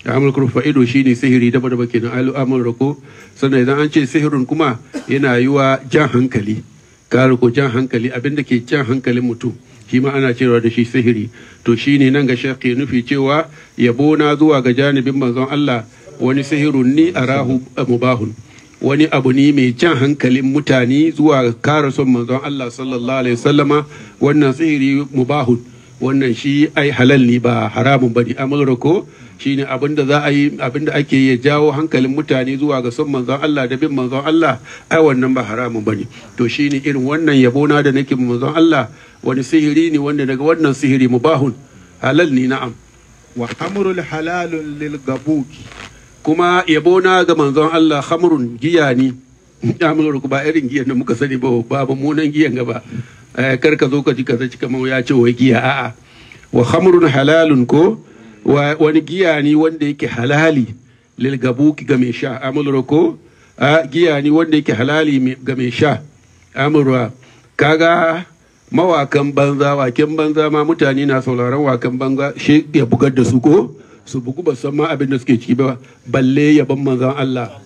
amul fa'ido shine sihiri daba daba kenan alu amul rako sannan idan an ce sihirin kuma yana yi wa jan hankali kare ko jan hankali abinda ke jan hankalin mutum shi ma ana cewa da shi sihiri to shine nan ga shekhi nufi cewa yabo na zuwa ga janibin manzon Allah wani sihirun ni arahu mubahun wani abu ne mai jan hankalin mutane zuwa kare son manzon Allah sallallahu alaihi wasallama wannan sihiri mubahun wannan shi ai halal ne ba haramun bane amal ko shine abinda za a yi abinda ake ya jawo hankalin mutane zuwa ga son manzon Allah da bin manzon Allah ai wannan ba haramun bane to shine irin wannan yabo na da nake manzon Allah wani sihiri ne wanda daga wannan sihiri mubahun halal ne na'am wa amrul halalun lil gabuki kuma yabo na ga manzon Allah khamrun giya ne amurku ba irin giyan da muka sani ba ba munan giyan gaba kar ka zo ka ji kaza cika mau ya ce wai giya a'a wa khamrun halalun ko wani giya ne wanda yake halali lil gabuki ga mai sha amurku giya ne wanda yake halali ga mai sha amurwa kaga mawakan banza waken banza ma mutane na sauraron wakan banza shi ya bugar da su ko su bugu ba san ma abin da suke ciki ba balle yabon manzon Allah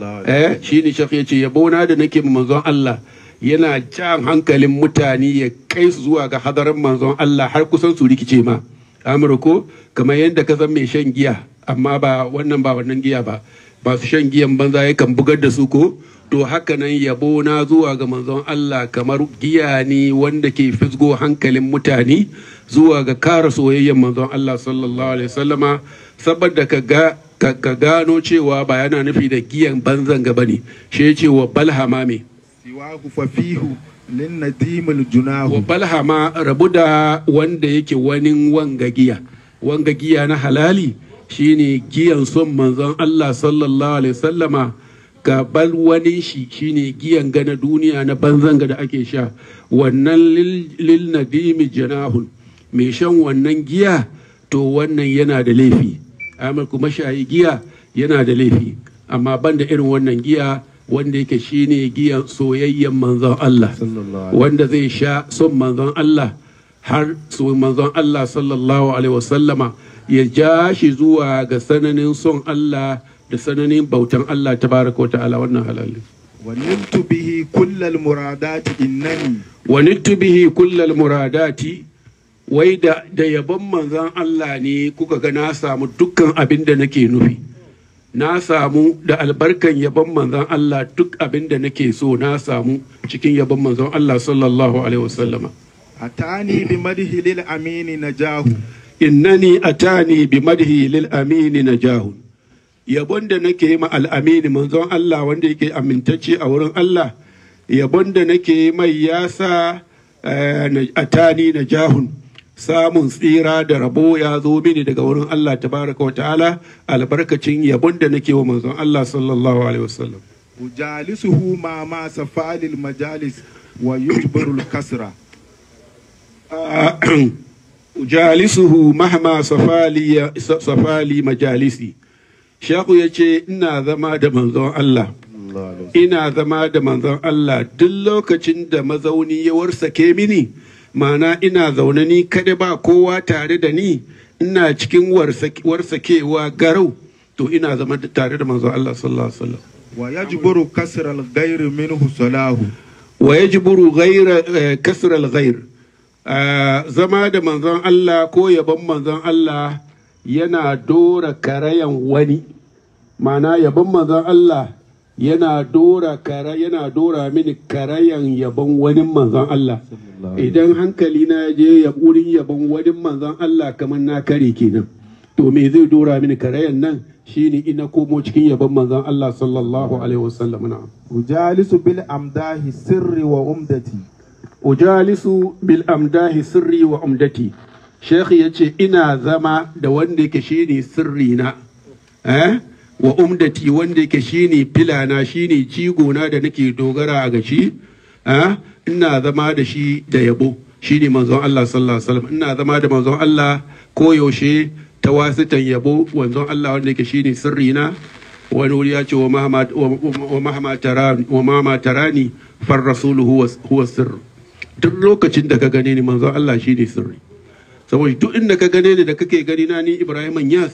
eh shi ne shekh yace yabo na da nake manzon Allah yana jan hankalin mutane ya kai su zuwa ga hadarin manzon Allah har kusan su rikice ma amurko kamar yadda ka san mai shan giya amma ba wannan ba wannan giya ba masu shan giyan banza yakan bugar da su ko to haka nan yabo na zuwa ga manzon Allah kamar giya ne wanda ke fisgo hankalin mutane zuwa ga kara soyayyen manzon Allah sallallahu alaihi wasallama saboda ka ga ka gano cewa ba yana nufi da giyan banzan gaba ne shi ya ce wa balhama me siwahu fafihu lin nadimul junahu wa balhama rabu da wanda yake wani wanga giya wanga giya na halali shine giyan son manzon Allah sallallahu alaihi wasallama gaban wani shi shine giyan gana duniya na banzan da ake sha wannan lil nadimi janahun mai shan wannan giya to wannan yana da laifi amma kuma shayi giya yana da laifi amma banda irin wannan giya wanda yake shine giyan soyayyen manzon Allah wanda zai sha son manzon Allah har su manzon Allah sallallahu alaihi wasallama ya ja shi zuwa ga sananin son Allah da sananin bautan Allah tabaraka wa ta'ala wannan halali waniltu bihi kullal muradati innani wanittu bihi kullal muradati wai da da yabon manzon Allah ne kuka ga na samu dukkan abin da nake nufi na samu da albarkan yabon manzon Allah duk abin da nake so na samu cikin yabon manzon Allah sallallahu alaihi wasallama atani bi madhi lil amini najahu innani atani bi madhi lil amini najahun yabon da nake yi ma al'amini manzon Allah wanda yake amintacce a wurin Allah yabon da nake mai yasa atani na jahun samun tsira da rabo ya zo mini daga wurin Allah tabaraka wa ta'ala albarkacin yabon da nake wa manzon Allah sallallahu alaihi wasallam ujalisuhu ma ma safalil majalis wa yujbarul kasra jalisuhu mahma safali safali majalisi shaku ya ce ina zama da manzon Allah ina zama da manzon Allah duk lokacin da mazauni ya warsake mini mana ina zaune ni kada ba kowa tare da ni ina cikin warsakewa garau to ina zama tare da manzon Allah sallallahu alaihi wasallam wa yajburu kasra al ghayr minhu salahu wa yajburu ghayra kasr al ghayr zama da manzon Allah ko yabon manzon Allah yana dora karayan wani mana yabon manzon Allah yana dora kara yana dora mini karayan yabon wani manzon Allah idan hankali na je ya wurin yabon wani manzon Allah kamar na kare kenan to me zai dora mini karayan nan shine ina komo cikin yabon manzon Allah sallallahu alaihi wasallam na ujalisu bil amdahi sirri wa umdati ujalisu bil amdahi sirri wa umdati Sheikh ya ce ina zama da wanda yake shine sirri na eh wa umdati wanda yake shine filana shine jigona da nake dogara a gashi eh ina zama da shi da yabo shine manzon Allah sallallahu alaihi wasallam ina zama da manzon Allah koyaushe ta wasitan yabo manzon Allah wanda yake shine sirri na wani wuri ya ce wa mahama tarani wa mahama tarani far rasuluhu huwa sirr duk lokacin da ka gane ni manzon Allah shine sirri saboda duk inda ka gane ni da kake gani na ni Ibrahim Yas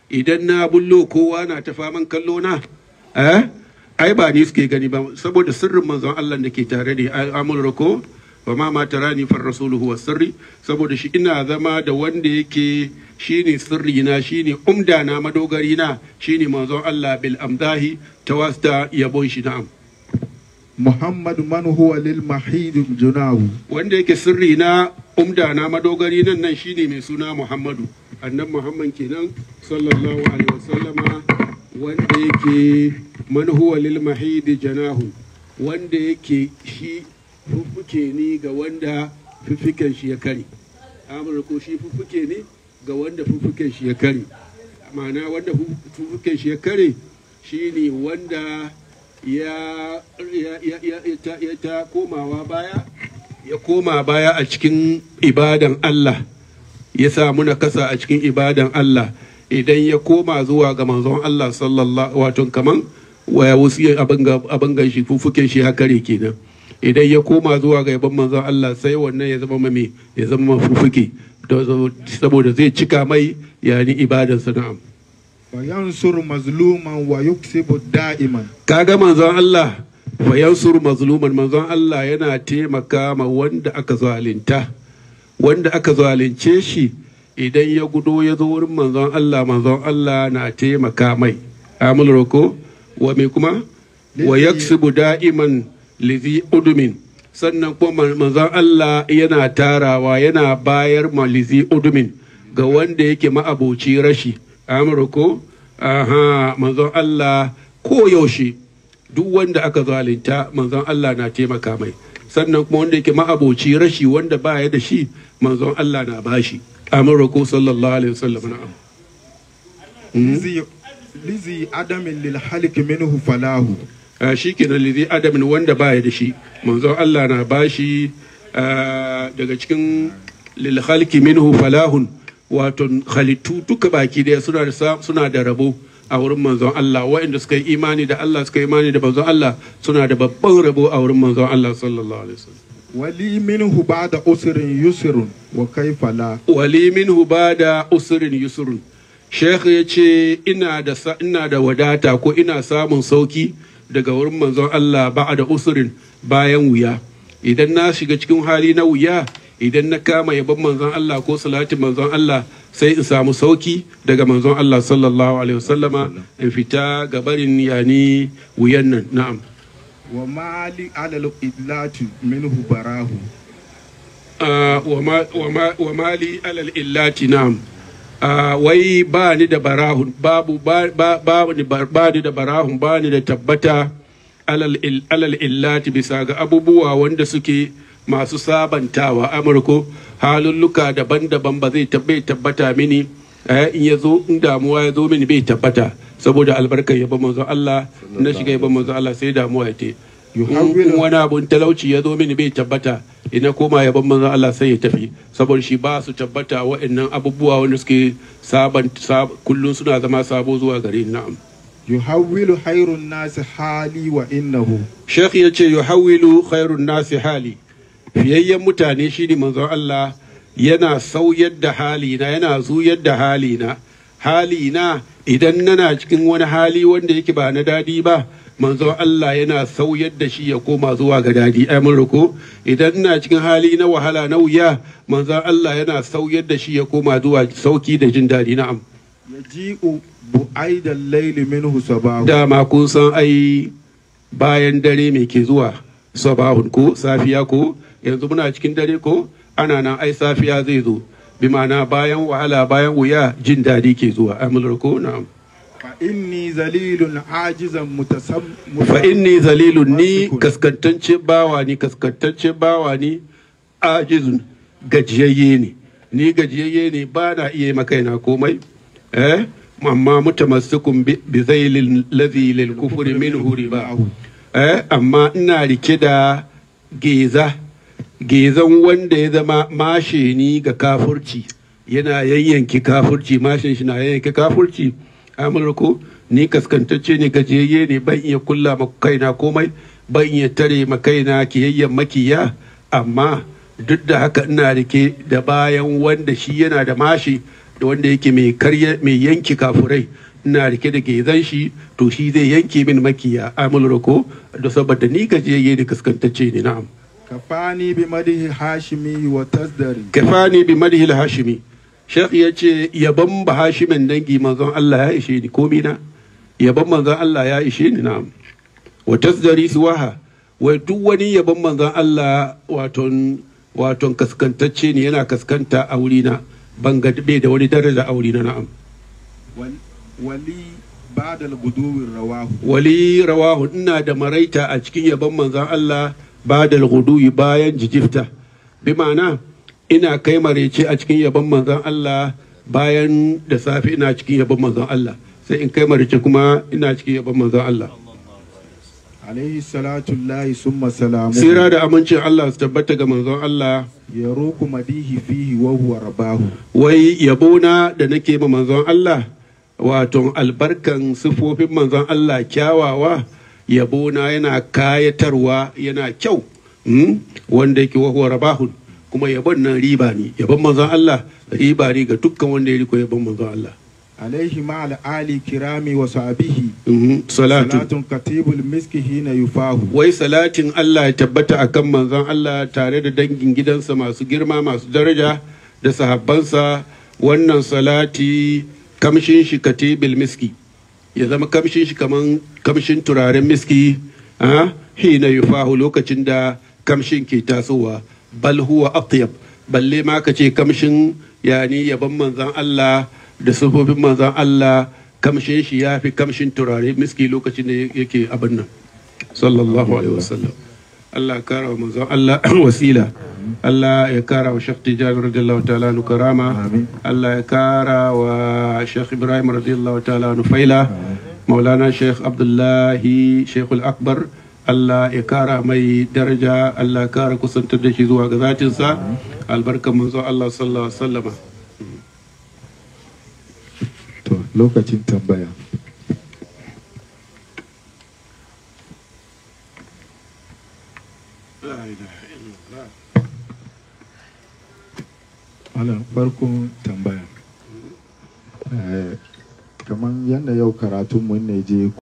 idan na bullo kowa na ta faman kallo na eh ai ba ni suke gani ba saboda sirrin manzon Allah da ke tare da amul ko wa ma ma tarani far rasuluhu was sirri saboda shi ina zama da wanda yake shine sirri na shine umda na madogari na shine manzon Allah bil amdahi tawasta yabon shi na'am muhammadu man huwa lil mahid junahu wanda yake sirri na umda na madogari nan nan shine mai suna Muhammadu annan Muhammad kenan sallallahu alaihi wasallama wanda yake man huwa lil mahidi janahu wanda yake shi fuffuke ni ga wanda fuffuken shi ya kare amur ko shi fuffuke ne ga wanda fuffuken shi ya kare ma'ana wanda fuffuken shi ya kare shine wanda ya ya ya ya ta, ya ta komawa baya ya koma baya a cikin ibadan Allah ya samu na kasa a cikin ibadan Allah idan ya koma zuwa ga manzon Allah sallallahu wato kaman waya wasu abin gan shi fufuken shi hakare kenan idan ya koma zuwa ga yaban manzon Allah sai wannan ya zama mame ya zama fufuke saboda zai cika mai yani ibadan sa na'am wa yansur mazluman wa yuksibu da'iman kaga manzon Allah wa yansur mazluman manzon Allah yana taimaka ma wanda aka zalunta wanda aka zalunce shi idan ya gudo ya zo wurin manzon Allah manzon Allah na taimaka mai amul roko wa me kuma wa yaksibu da'iman lizi udumin sannan kuma manzon Allah yana tarawa yana bayar ma lizi udumin ga wanda yake ma'aboci rashi amul roko aha manzon Allah ko yaushe duk wanda aka zalunta manzon Allah na taimaka mai sannan kuma wanda yake ma'aboci rashi wanda baya da shi manzon Allah na bashi amur ko sallallahu alaihi wasallam na'am lizi lizi adamin lil halik minhu falahu Ah, shi kenan lizi adamin wanda baya da shi manzon Allah na bashi ah, daga cikin lil khalqi minhu falahun wato halittu duka baki daya suna da sa- suna da rabo a wurin manzon Allah waɗanda suka yi imani da Allah suka yi imani da manzon Allah suna da babban rabo a wurin manzon Allah sallallahu alaihi wasallam wali minhu ba'da usrin yusrun wa kaifa la wali minhu bada usrin yusrun Sheikh ya ce ina da sa- ina da wadata ko ina samun sauki daga wurin manzon Allah ba da usrin bayan wuya idan na shiga cikin hali na wuya idan na kama yabon manzon Allah ko salatin manzon Allah sai in samu sauki daga manzon Allah sallallahu alaihi wasallama in fita ga barin yani wuyan nan na'am wa mali alal idlati minhu barahu Ah, wa ma- wa ma- wa mali alal illati na'am Ah, wai ba ni da barahun babu ba ba ba ni ba ba ni da barahun ba ni da tabbata alal il- alal illati bisa ga abubuwa wanda suke masu sabantawa amurko halulluka daban-daban ba zai tabbai tabbata mini eh, in ya zo in damuwa ya zo mini bai tabbata saboda albarkar yabon manzon Allah na shiga yabon manzon Allah sai damuwa ya te in in wani abun talauci ya zo mini bai tabbata ina koma yaban manzon Allah sai ya tafi saboda shi ba su tabbata wa'annan abubuwa wanda suke saban sab, kullun suna zama sabo zuwa gare ni na'am yuhawwilu hayrun nasi hali wa innahu Sheikh ya ce yuhawwilu khairun nasi hali fiyayyen mutane shine manzon Allah yana sauyar da halina yana zuyar da halina halina idan nana cikin wani hali wanda yake ba na dadi ba manzon Allah yana sauyar da shi ya koma zuwa ga dadi ai mun roko idan ina cikin hali na wahala na wuya manzon Allah yana sauyar da shi ya koma zuwa sauki da jin dadi na'am yaji'u bu'aidan layli minhu sabahu dama kun san ai bayan dare mai ke zuwa sabahun ko safiya ko yanzu muna cikin dare ko ana nan ai safiya zai zo bi ma'ana bayan wahala bayan wuya jin daɗi ke zuwa amulur ko na'am fa inni zalilun ajizan mutasam fa inni zalilun ni kaskantacce bawa ni kaskantacce bawa ni ajizun gajiyayye ne ni gajiyayye ne ba na iya makaina komai eh amma mutamassikun bi bi zailil ladhi lil kufri minhu riba eh amma ina rike da geza gezan wanda ya zama mashe ni ga kafurci yana yayyanki kafurci mashin shi na yayyanki kafurci amurko ni kaskantacce ne gajiyayye ne ban iya kulla ma kaina komai ban iya tare ma kaina kiyayyen makiya amma duk da haka ina rike da bayan wanda shi yana da mashi da wanda yake mai karya mai yanki kafurai ina rike da gezan shi to shi zai yanke min makiya amul rako da saboda ni gajiyayye da kaskantacce ne na'am kafani bi madihi hashimi wa tasdari kafani bi madhil hashimi shekh ya ce yabon ba hashimin dangi manzon Allah ya ishe ni komi na yabon manzon Allah ya ishe ni na'am wa tasdari suwaha wai duk wani yabon manzon Allah waton waton kaskantacce ne yana kaskanta a wuri na ban ga bai da wani daraja a wuri na na'am Wal- wali ba'da al-guduwi rawahu wali rawahu ina da maraita a cikin yabon manzon Allah ba da guduyi bayan jijifta bi ma'ana ina kai maraice a cikin yabon manzon Allah bayan da safe ina cikin yabon manzon Allah sai in kai maraice kuma ina cikin yabon manzon Allah alaihi salatu llahi summa salamu sira da amincin Allah su tabbata ga manzon Allah yaruku madihi fihi wa huwa rabahu wai yabona da nake ma manzon Allah wato albarkan sifofin manzon Allah kyawawa yabona yana kayatarwa yana kyau mm? wanda yake wahuwa rabahun kuma yabon nan riba ne yabon manzon Allah riba ne ga dukkan wanda ya riko yabon manzon Allah alaihi ma'al ali kirami wa sahbihi Mhm. salatu salatun katibul miski hina yufahu wai salatin Allah ya tabbata akan manzon Allah tare da dangin gidansa masu girma masu daraja da sahabbansa wannan salati kamshin shi katibil miski ya zama kamshin shi kaman kamshin turaren miski a hina yufahu lokacin da kamshin ke tasowa bal huwa atyab balle ma ka ce kamshin yani yaban manzon Allah da sufofin manzon Allah kamshin shi ya fi kamshin turare miski lokacin da yake abin nan sallallahu alaihi wasallam Allah ya kara wa manzon Allah wasila Allah ya kara wa Sheikh Tijani radiyallahu ta'ala nu karama Allah ya kara wa Sheikh Ibrahim radiyallahu ta'ala nu faila Maulana Sheikh Abdullahi Sheikh Al-Akbar Allah ya kara mai daraja Allah ya kara kusantar da shi zuwa ga zatinsa albarkan manzon Allah sallallahu alaihi wasallama to lokacin tambaya Malam farkon tambaya Eh, kamar yadda yau karatunmu ne je